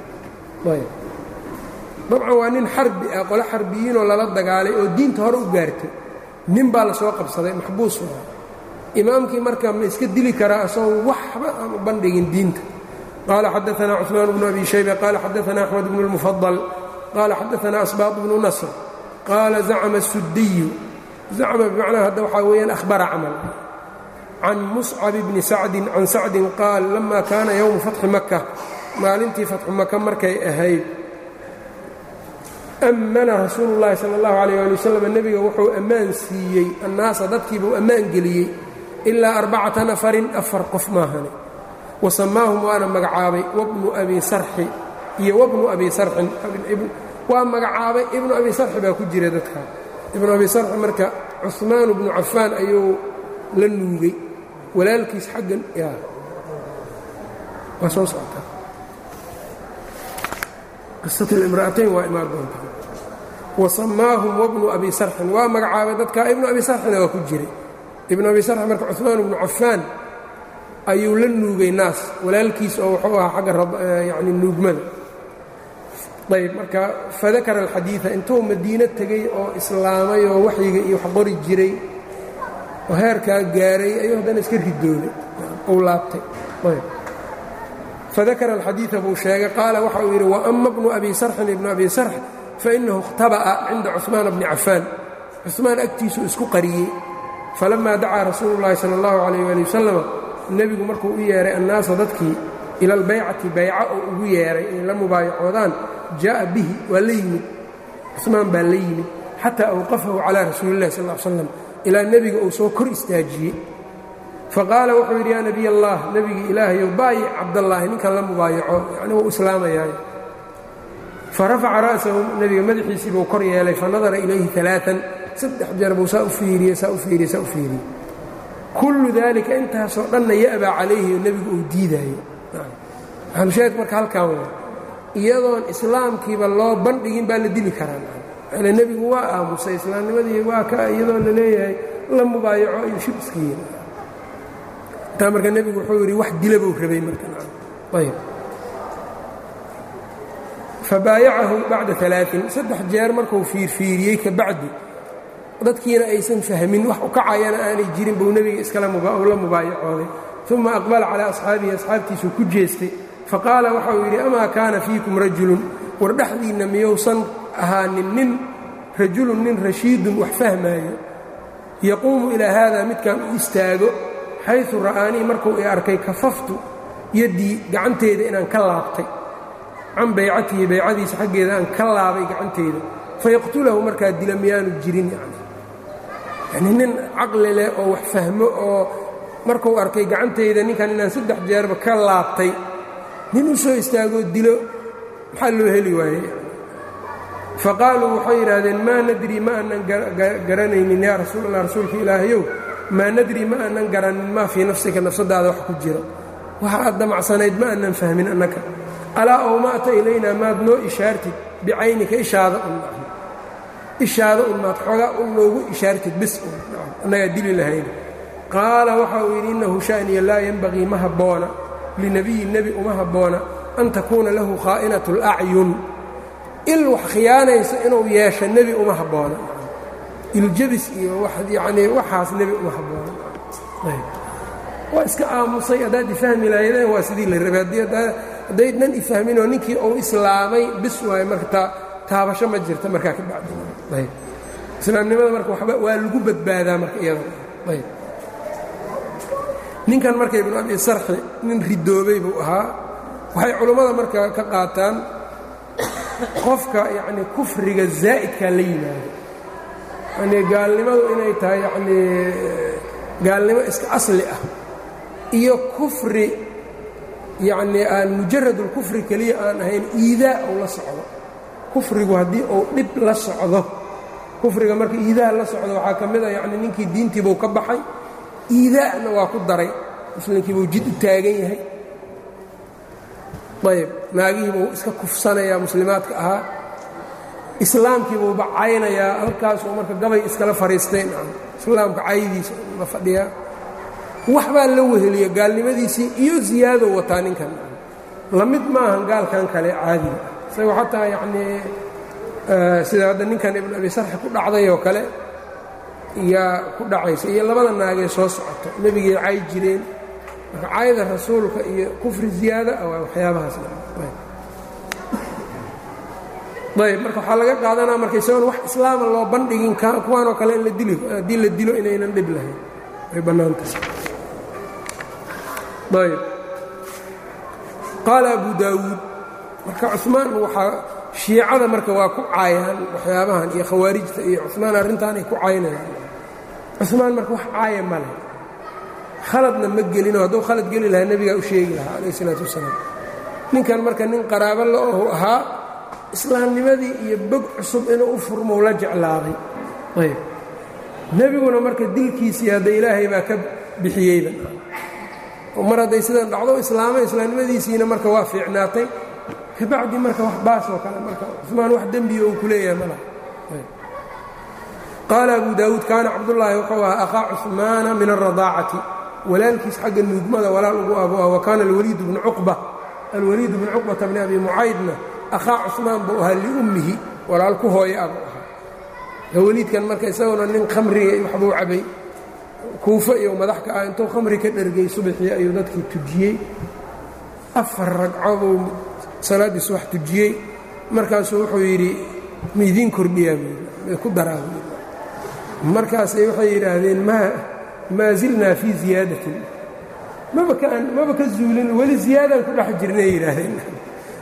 dabcan waa nin xarbi ah qole xarbiyiinoo lala dagaalay oo diinta hore u gaartay nin baa la soo qabsaday maxbuus waa imaamkii marka ma iska dili karaa isagoo waxba aan u bandhigin diinta qaala xadaanaa cuثmaan bnu abi shayba qaala xadaanaa axmed bnu اlmufadal qaala xadaanaa asbaaq bnu nasr qaala zacma الsudiyu zacma bimacnaa hadda waxaa weeyaan ahbara camal can muscab bni sacdin can sacdin qaal lama kaana yowmu fatxi maka maalintii fatxu maka markay ahayd ammana rasuulu llaahi sala allahu calayh ali wasalam nebiga wuxuu ammaan siiyey annaasa dadkiibuu ammaan geliyey ilaa arbacata nafarin afar qof maahane wa samaahum waana magacaabay wabnu abi sarxi iyo wabnu abi sarxin waa magacaabay ibnu abi sarxi baa ku jira dadka ibnu abi sarxi marka cuhmaanu bnu cafaan ayuu la nuugay walaalkiis xaggan yaa waa soo socotaa qisat اlimra'atayn waa imaan doontaa wasamaahum wabnu abi sarxin waa magacaabay dadka ibnu abi sarxina waa ku jiray ibnu abi sarxin marka cuثmaan bnu cafaan ayuu la nuugay naas walaalkiis oo wuxuu ahaa xagga yani nuugmada ayb marka fadakara alxadiiثa intuu madiino tegey oo islaamay oo waxyiga iyo wax qori jiray oo heerkaa gaaray ayuu haddana iska ridooday uu laabtay fadakara alxadiiثa buu sheegay qaala waxa uu yidhi waama bnu abi sarxin ibnu abi sarx fainahu اkhtaba'a cinda cuثmaana bni cafaan cuثmaan agtiisuu isku qariyey falamaa dacaa rasuulu اllahi salى اllahu عalayh ali wasalam nebigu markuu u yeehay annaasa dadkii ila albaycati bayca oo ugu yeehay inay la mubaayacoodaan jaaءa bihi waa la yimid cuثmaan baa la yimid xataa awqafahu calىa rasuuli اllahi sal ا l slam ilaa nebiga uu soo kor istaajiyey faqaala wuxuu yidhi yaa nebiy allah nebigi ilaahayow baayic cabdallaahi ninkan la mubaayaco yani wuu islaamayaay farafaca ra'sahu nebiga madaxiisii buu kor yeelay fanadara ilayhi aaaan saddex jeer buu saa u fiiriyey saa u fiiriyey saa u fiiriyey kullu daalika intaasoo dhanna ya'baa calayhi oo nebigu uu diidaayo maxalushaahid marka halkan waa iyadoon islaamkiiba loo bandhigin baa la dili karaa ale nebigu waa aamusay islaamnimadii waa ka iyadoo la leeyahay la mubaayaco iyo shib iska yiri intaa marka nebigu wuxuu yidhi wax dila buu rabay markaayb fabaayacahu bacda alaain saddex jeer markuu fiirfiiriyey ka bacdi dadkiina aysan fahmin wax u kacayana aanay jirin buu nebiga iskala la mubaayacooday uma aqbala calaa asxaabihi asxaabtiisuu ku jeestay faqaala waxa uu yidhi amaa kaana fiikum rajulun war dhexdiinna miyousan ahaanin nin rajulun nin rashiidun wax fahmaayo yaquumu ilaa haada midkan u istaago xaysu ra'aanii markuu i arkay kafaftu yaddii gacanteeda inaan ka laabtay can baycatihi baycadiisa xaggeeda aan ka laabay gacanteeda fayaqtulahu markaa dila miyaanu jirin yani yanii nin caqli leh oo wax fahmo oo markuu arkay gacantayda ninkan inaan saddex jeerba ka laabtay nin u soo istaagoo dilo maxaa loo heli waayey faqaaluu waxay yidhaahdeen maa nadri ma aanan garanaynin yaa rasuul allah rasuulka ilaahayow maa nadri ma aanan garanin maa fii nafsika nafsadaada wax ku jiro waxa aad damacsanayd ma aanan fahmin annaka alaa ow ma'ta ilaynaa maad noo ishaartid bicaynika ishaada un ishaada un maad xoogaa un noogu ishaartid bis un annagaa dili lahayn qaala waxa uu yidhi innahu sha'niya laa yenbagii ma habboona linabiyi nebi uma habboona an takuuna lahu khaa'inatu اlacyun il wax khiyaanaysa inuu yeesho nebi uma habboona iljabis iyo yanii waxaas nebi uma habboona waa iska aamusay haddaad ifahmi lahaydeen waa sidii la rabay haddaydnan ifahminoo ninkii uu islaamay bis waayo marka taabasho ma jirta markaa ka bacdi islaamnimada marka waba waa lagu badbaadaa marka iyada ayb ninkan marka ibnu abi sarxi nin ridoobay buu ahaa waxay culummada marka ka qaataan qofka yacni kufriga zaa'idkaa la yimaado yani gaalnimadu inay tahay yacnii gaalnimo iska asli ah iyo kufri yacnii aan mujaradulkufri keliya aan ahayn iidaa uu la socdo kufrigu haddii uu dhib la socdo kufriga marka iidaa la socdo waxaa ka mid a yacni ninkii diintiibuu ka baxay iidaa'na waa ku daray muslimkiibuu jid u taagan yahay ayb naagihiibuu iska kufsanayaa muslimaadka ahaa islaamkiibuu bacaynayaa halkaasuu marka gabay iskala fadhiisteen islaamka caydiisa la fadhiyaa waxbaa la weheliya gaalnimadiisii iyo ziyaadow wataa ninkan la mid maahan gaalkan kale caadiga isagoo xataa yacnii sida hadda ninkan ibnu abi sarxi ku dhacday oo kale yaa ku dhacaysa iyo labada naagee soo socoto nebigay cay jireen marka cayda rasuulka iyo kufri ziyaada ah waa waxyaabahaas ayb marka waxaa laga qaadanaa marka isagoon wax islaama loo bandhigin kuwaanoo kale in la dili haddii la dilo inaynan dhib lahayn way bannaantahay ayb qaala abu daawuud marka cumaan waxaa shiicada marka waa ku caayaan waxyaabahan iyo khawaarijta iyo cumaan arrintaanay ku caynayaan cumaan marka wax caaya ma leh khaladna ma gelinoo hadduu khalad geli lahaa nebigaa u sheegi lahaa calayh isalaatu wasalaam ninkan marka nin qaraabo la-ohu ahaa islaamnimadii iyo bog cusub inuu u furmou la jeclaaday ayb nebiguna marka dilkiisii hadda ilaahay baa ka bixiyeyba mar hadday sidan dhacdo islaamay islaamnimadiisiina marka waa fiicnaatay kabacdi marka wax baasoo kale marka cumaan wax dembiya uu ku leeyahay ma laha qaala abu daawuud kaana cabdullaahi wuxuu ahaa akhaa cumaana min alradaacati walaalkiis xagga nuugmada walaal ugu abu ah wa kaana alwaliid bnu cuqba alwaliid bnu cuqbata bni abi mucaydna akhaa cumaan buu ahaa liummihi walaal ku hooya abuu ahaa waliidkan marka isaguna nin khamriga waxbuu cabay kuufo iyo madax ka ah intuu khamri ka dhergay subaxii ayuu dadkii tujiyey afar ragco buu salaaddii subax tujiyey markaasuu wuxuu yidhi maidiin kordhiyaa buu ku daraa buu markaasay waxay yidhaahdeen maa maa zilnaa fii ziyaadatin maba ka maba ka zuulin weli ziyaadaan ku dhex jirnay yidhaahdeen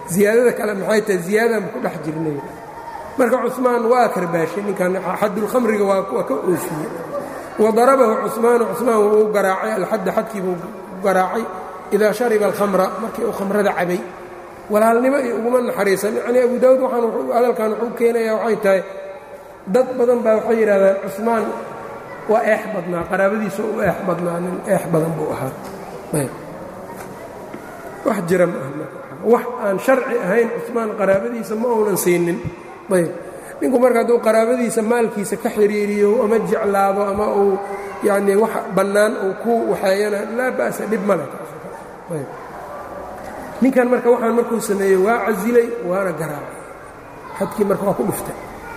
ziyaadada kale maxay tahay ziyaadadan ku dhex jirnay marka cumaan waa karbaashay ninkan xadulkhamriga waa ka oofiyey wadarabahu cusmaanu cusmaan wuu garaacay alxadda xadkiibuu garaacay idaa shariba alkhamra markii uu khamrada cabay walaalnimo iyo uguma naxariisan yacnii abu daawud waxaan hadalkan wuxuu keenayaa waxay tahay dad badan baa waxay yidhahdaan cusmaan waa eex badnaa qaraabadiisa u eex badnaa nin eex badan buu ahaa ayb wax jira ma aha wax aan sharci ahayn cusmaan qaraabadiisa ma uunan siinin ayb ninku marka hadduu qaraabadiisa maalkiisa ka xiriiriyo ama jeclaado ama uu yacnii wax bannaan uu ku waxeeyana laa ba'sa dhib male ayb ninkan marka waxaan markuu sameeyey waa casilay waana garaacay xadkii marka waa ku dhuftay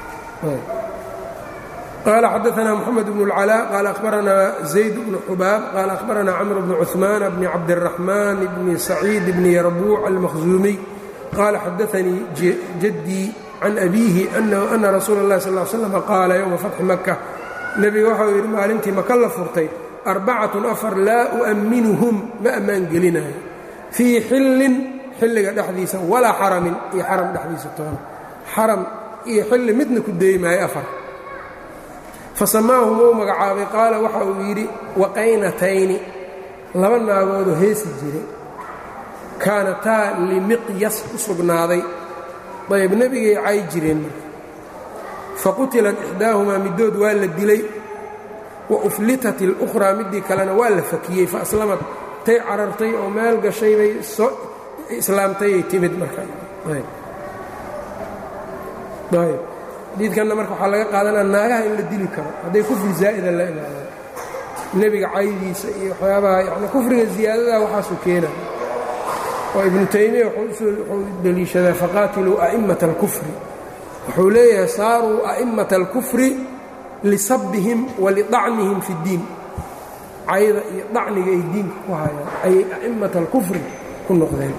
qaala xadaanaa moxamed bnu اlcalaa qaala akhbaranaa zayd bnu xubaab qaala akhbaranaa camr bnu cuثmaan bni cabdiraxmaan bni saciid bni yarbuuc almakhzuumiy qaala xadaanii jaddii can abiihi ana rasuula اllahi sal slam qaala yowma fatxi maka nebiga waxau yidhi maalintii maka la furtay arbacatun afar laa u'amminuhum ma ammaan gelinayo fii xillin xilliga dhexdiisa walaa xaramin iyo xaram dhexdiisa toona xaram iyo xilli midna ku deyi maayo afar fa samaahum uu magacaabay qaala waxa uu yidhi waqaynatayni laba naagoodoo heesi jiray kaanataa limiqyas u sugnaaday ayb nebigay cay jireen marka faqutilat ixdaahumaa middood waa la dilay wa uflitat اlukhraa middii kalena waa la fakiyey faaslamad tay carartay oo meel gashay bay soo islaamtayay timid marka xadiidkanna marka waxaa laga qaadanaa naagaha in la dili karo hadday kufri zaa'ida la imaadaan nebiga caydiisa iyo waxyaabaha yani kufriga ziyaadadaa waxaasuu keenaya oo ibnu taymiya wuxuu deliishadaa faqaatiluu a'immata alkufri wuxuu leeyahay saaruu a'immata alkufri lisabbihim wa lidacnihim fi اddiin cayda iyo dacniga ay diinka ku hayaan ayay a'immata alkufri ku noqdeen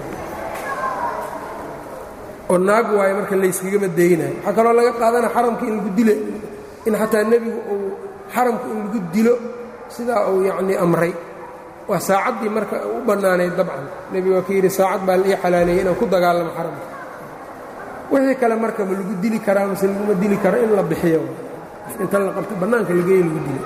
oo naag waayo marka layskagama daynayo waxaa kaloo laga qaadana xaramka in lagu dilo in xataa nebigu uu xaramka in lagu dilo sidaa uu yacnii amray waa saacaddii marka u bannaanayd dabcan nebigu waa ka yidhi saacad baa la ii xalaaleeyey inaan ku dagaalamo xaramka wixii kale marka ma lagu dili karaa mase laguma dili karo in la bixiyo inta la qabto bannaanka lageeyo lagu dilo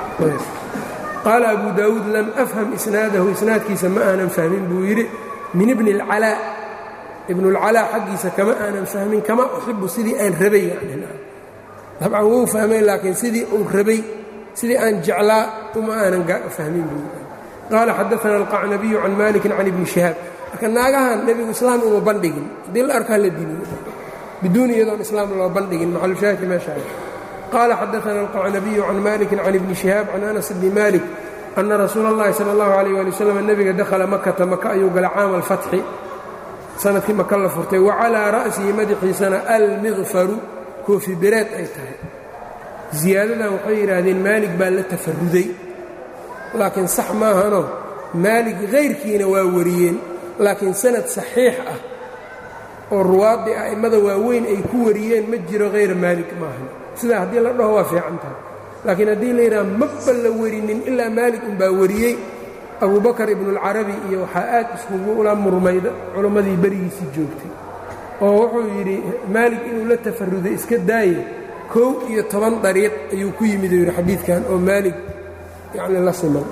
qaala abu daawuud lam afham isnaadahu isnaadkiisa ma aanan fahmin buu yidhi min ibni اlcalaa ibnulcalaa xaggiisa kama aanan fahmin kama uxibu sidii aan rabay dabcan wuu fahmay laakiin sidii uu rabay sidii aan jeclaa uma aanan fahmin buu yidhi qaala xadaana alqacnabiyu can malikin can ibni shihaab marka naagahan nebigu islaam uma bandhigin haddii la arkaa la diliyo biduuni iyadoon islaam loo bandhigin maxalushaahidka meeshaa qaala xadaana alqacnabiyu can malikin can ibni shihaab can anas bni malik ana rasuula اllahi salى اllahu alayh ali wasalam nebiga dakhala makata maka ayuu gala caama alfatxi sanadkii maka la furtay wa calaa ra'sihi madaxiisana almiqfaru koofi bereed ay tahay ziyaadadan waxay yidhaahdeen maalig baa la tafaruday laakiin sax maahanoo maalig hayrkiina waa wariyeen laakiin sanad saxiix ah oo ruwaaddii a'immada waaweyn ay ku wariyeen ma jiro hayra maalig maahan sidaa haddii la dhaho waa fiican tahay laakiin haddii la yidhaha maba la warinin ilaa maalig unbaa wariyey abubakar ibnuulcarabi iyo waxaa aad iskugu ula murmayda culammadii berigiisii joogtay oo wuxuu yidhi maalig inuu la tafaruday iska daaye kow iyo toban dariiq ayuu ku yimid uu yidhi xadiidkan oo maalig yacni la siman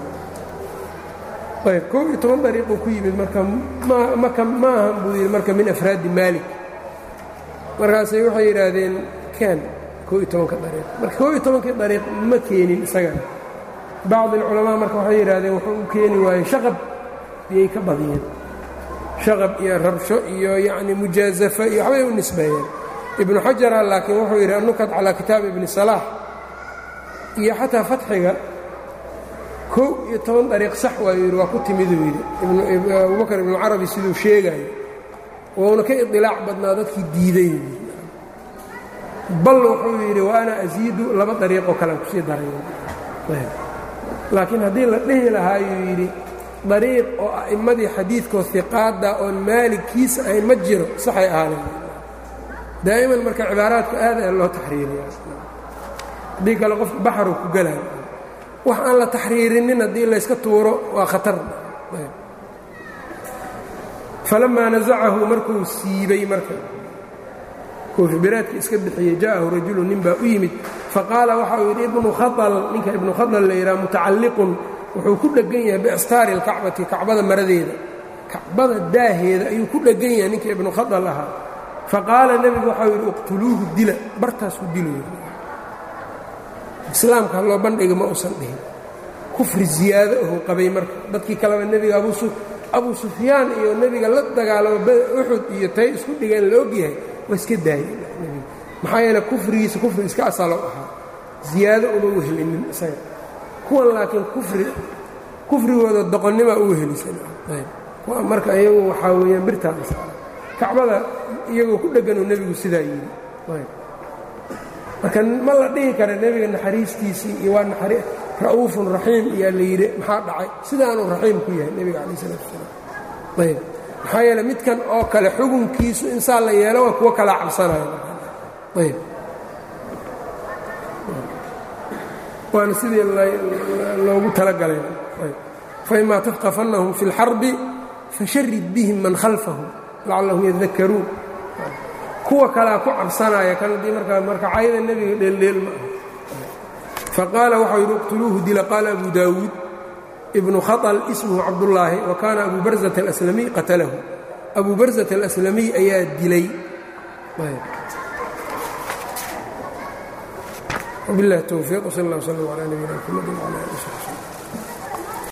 ayb kow iyo toban dariiquu ku yimid marka maka ma ahan buu yidhi marka min afraadi maalik markaasay waxay yidhaahdeen ken kow iyo tobanka dariiq marka kow iyo tobankii dariiq ma keenin isagana bacd alculamaa marka waxay yidhahdeen wuxuu u keeni waayey shaqab iyay ka badiyeen shaqab iyo rabsho iyo yacni mujaazafo iyo waxbay u nisbeeyeen ibnu xajara laakiin wuxuu yidhi annukat calaa kitaab ibni salaax iyo xataa fatxiga kow iyo toban dariiq sax waayu yidhi waa ku timiduu yidhi abubakar ibnucarabi siduu sheegayo wouna ka idilaac badnaa dadkii diiday bal wuxuu yidhi wa ana asiidu laba dariiqoo kalean kusii daray laakiin haddii la dhihi lahaayuu yidhi dariiq oo a'immadii xadiidkoo hiqaadda oon maaligkiisa ahayn ma jiro saxay ahaaneen daa'iman marka cibaaraadku aad ee loo taxriiriya haddii kale qofka baxaru ku gelayo wax aan la taxriirinin haddii layska tuuro waa khatar falamaa nasacahu markuu siibay marka koofibiraadka iska bixiyey ja'ahu rajulu nin baa u yimid faqaala waxa uu yidhi ibnu khaal ninka ibnu khadal la yidhaha mutacalliqun wuxuu ku dheggan yahay biastaari alkacbati kacbada maradeeda kacbada daaheeda ayuu ku dheggan yahay ninka ibnu khadal ahaa faqaala nebigu waxau yidhi iqtuluuhu dila bartaasku dilayo islaamka loo bandhiga ma uusan dhihin kufri ziyaado ahuu qabay marka dadkii kaleba nebiga abuu sufyaan iyo nebiga la dagaalamo uxud iyo tay isku dhigeen la ogyahay waa iska daayey nebiga maxaa yeele kufrigiisa kufri iska asalow ahaa ziyaado uma wehelinin isaga kuwan laakiin kufri kufrigooda doqonnimaa u wehelisan kuwa marka iyagu waxaa weeyaan birtaada saara kacbada iyagoo ku dhegganuu nebigu sidaa yidhi marka ma la dhihi kara nebiga naxariistiisii iyo waa naxari ra'uufun raxiim iyaa la yidhi maxaa dhacay sidaanuu raxiim ku yahay nebiga calaih isalaatu wasalaam ayb maxaa yeele midkan oo kale xugunkiisu insaa la yeelo waa kuwo kalaa cabsanaya ayb waana sidii loogu talagalay faima tafqafannahum fi اlxarbi fasharid bihim man khalfahum lacallahum yadakaruun kuwa kalaa ku cabsanaya kan haddii markaa marka cayda nebiga dheeldheel ma aha faqaala waxau yidhi iqtuluuhu dila qaala abu daawuud ibnu khaطl ismuhu cabdullaahi wa kaana abu barzat alaslamiy qatalahu abu barzat alaslamiy ayaa dilay وبالله التوفيق وصلى الله وسلم على نبينا محمد وعلى اله وصحبه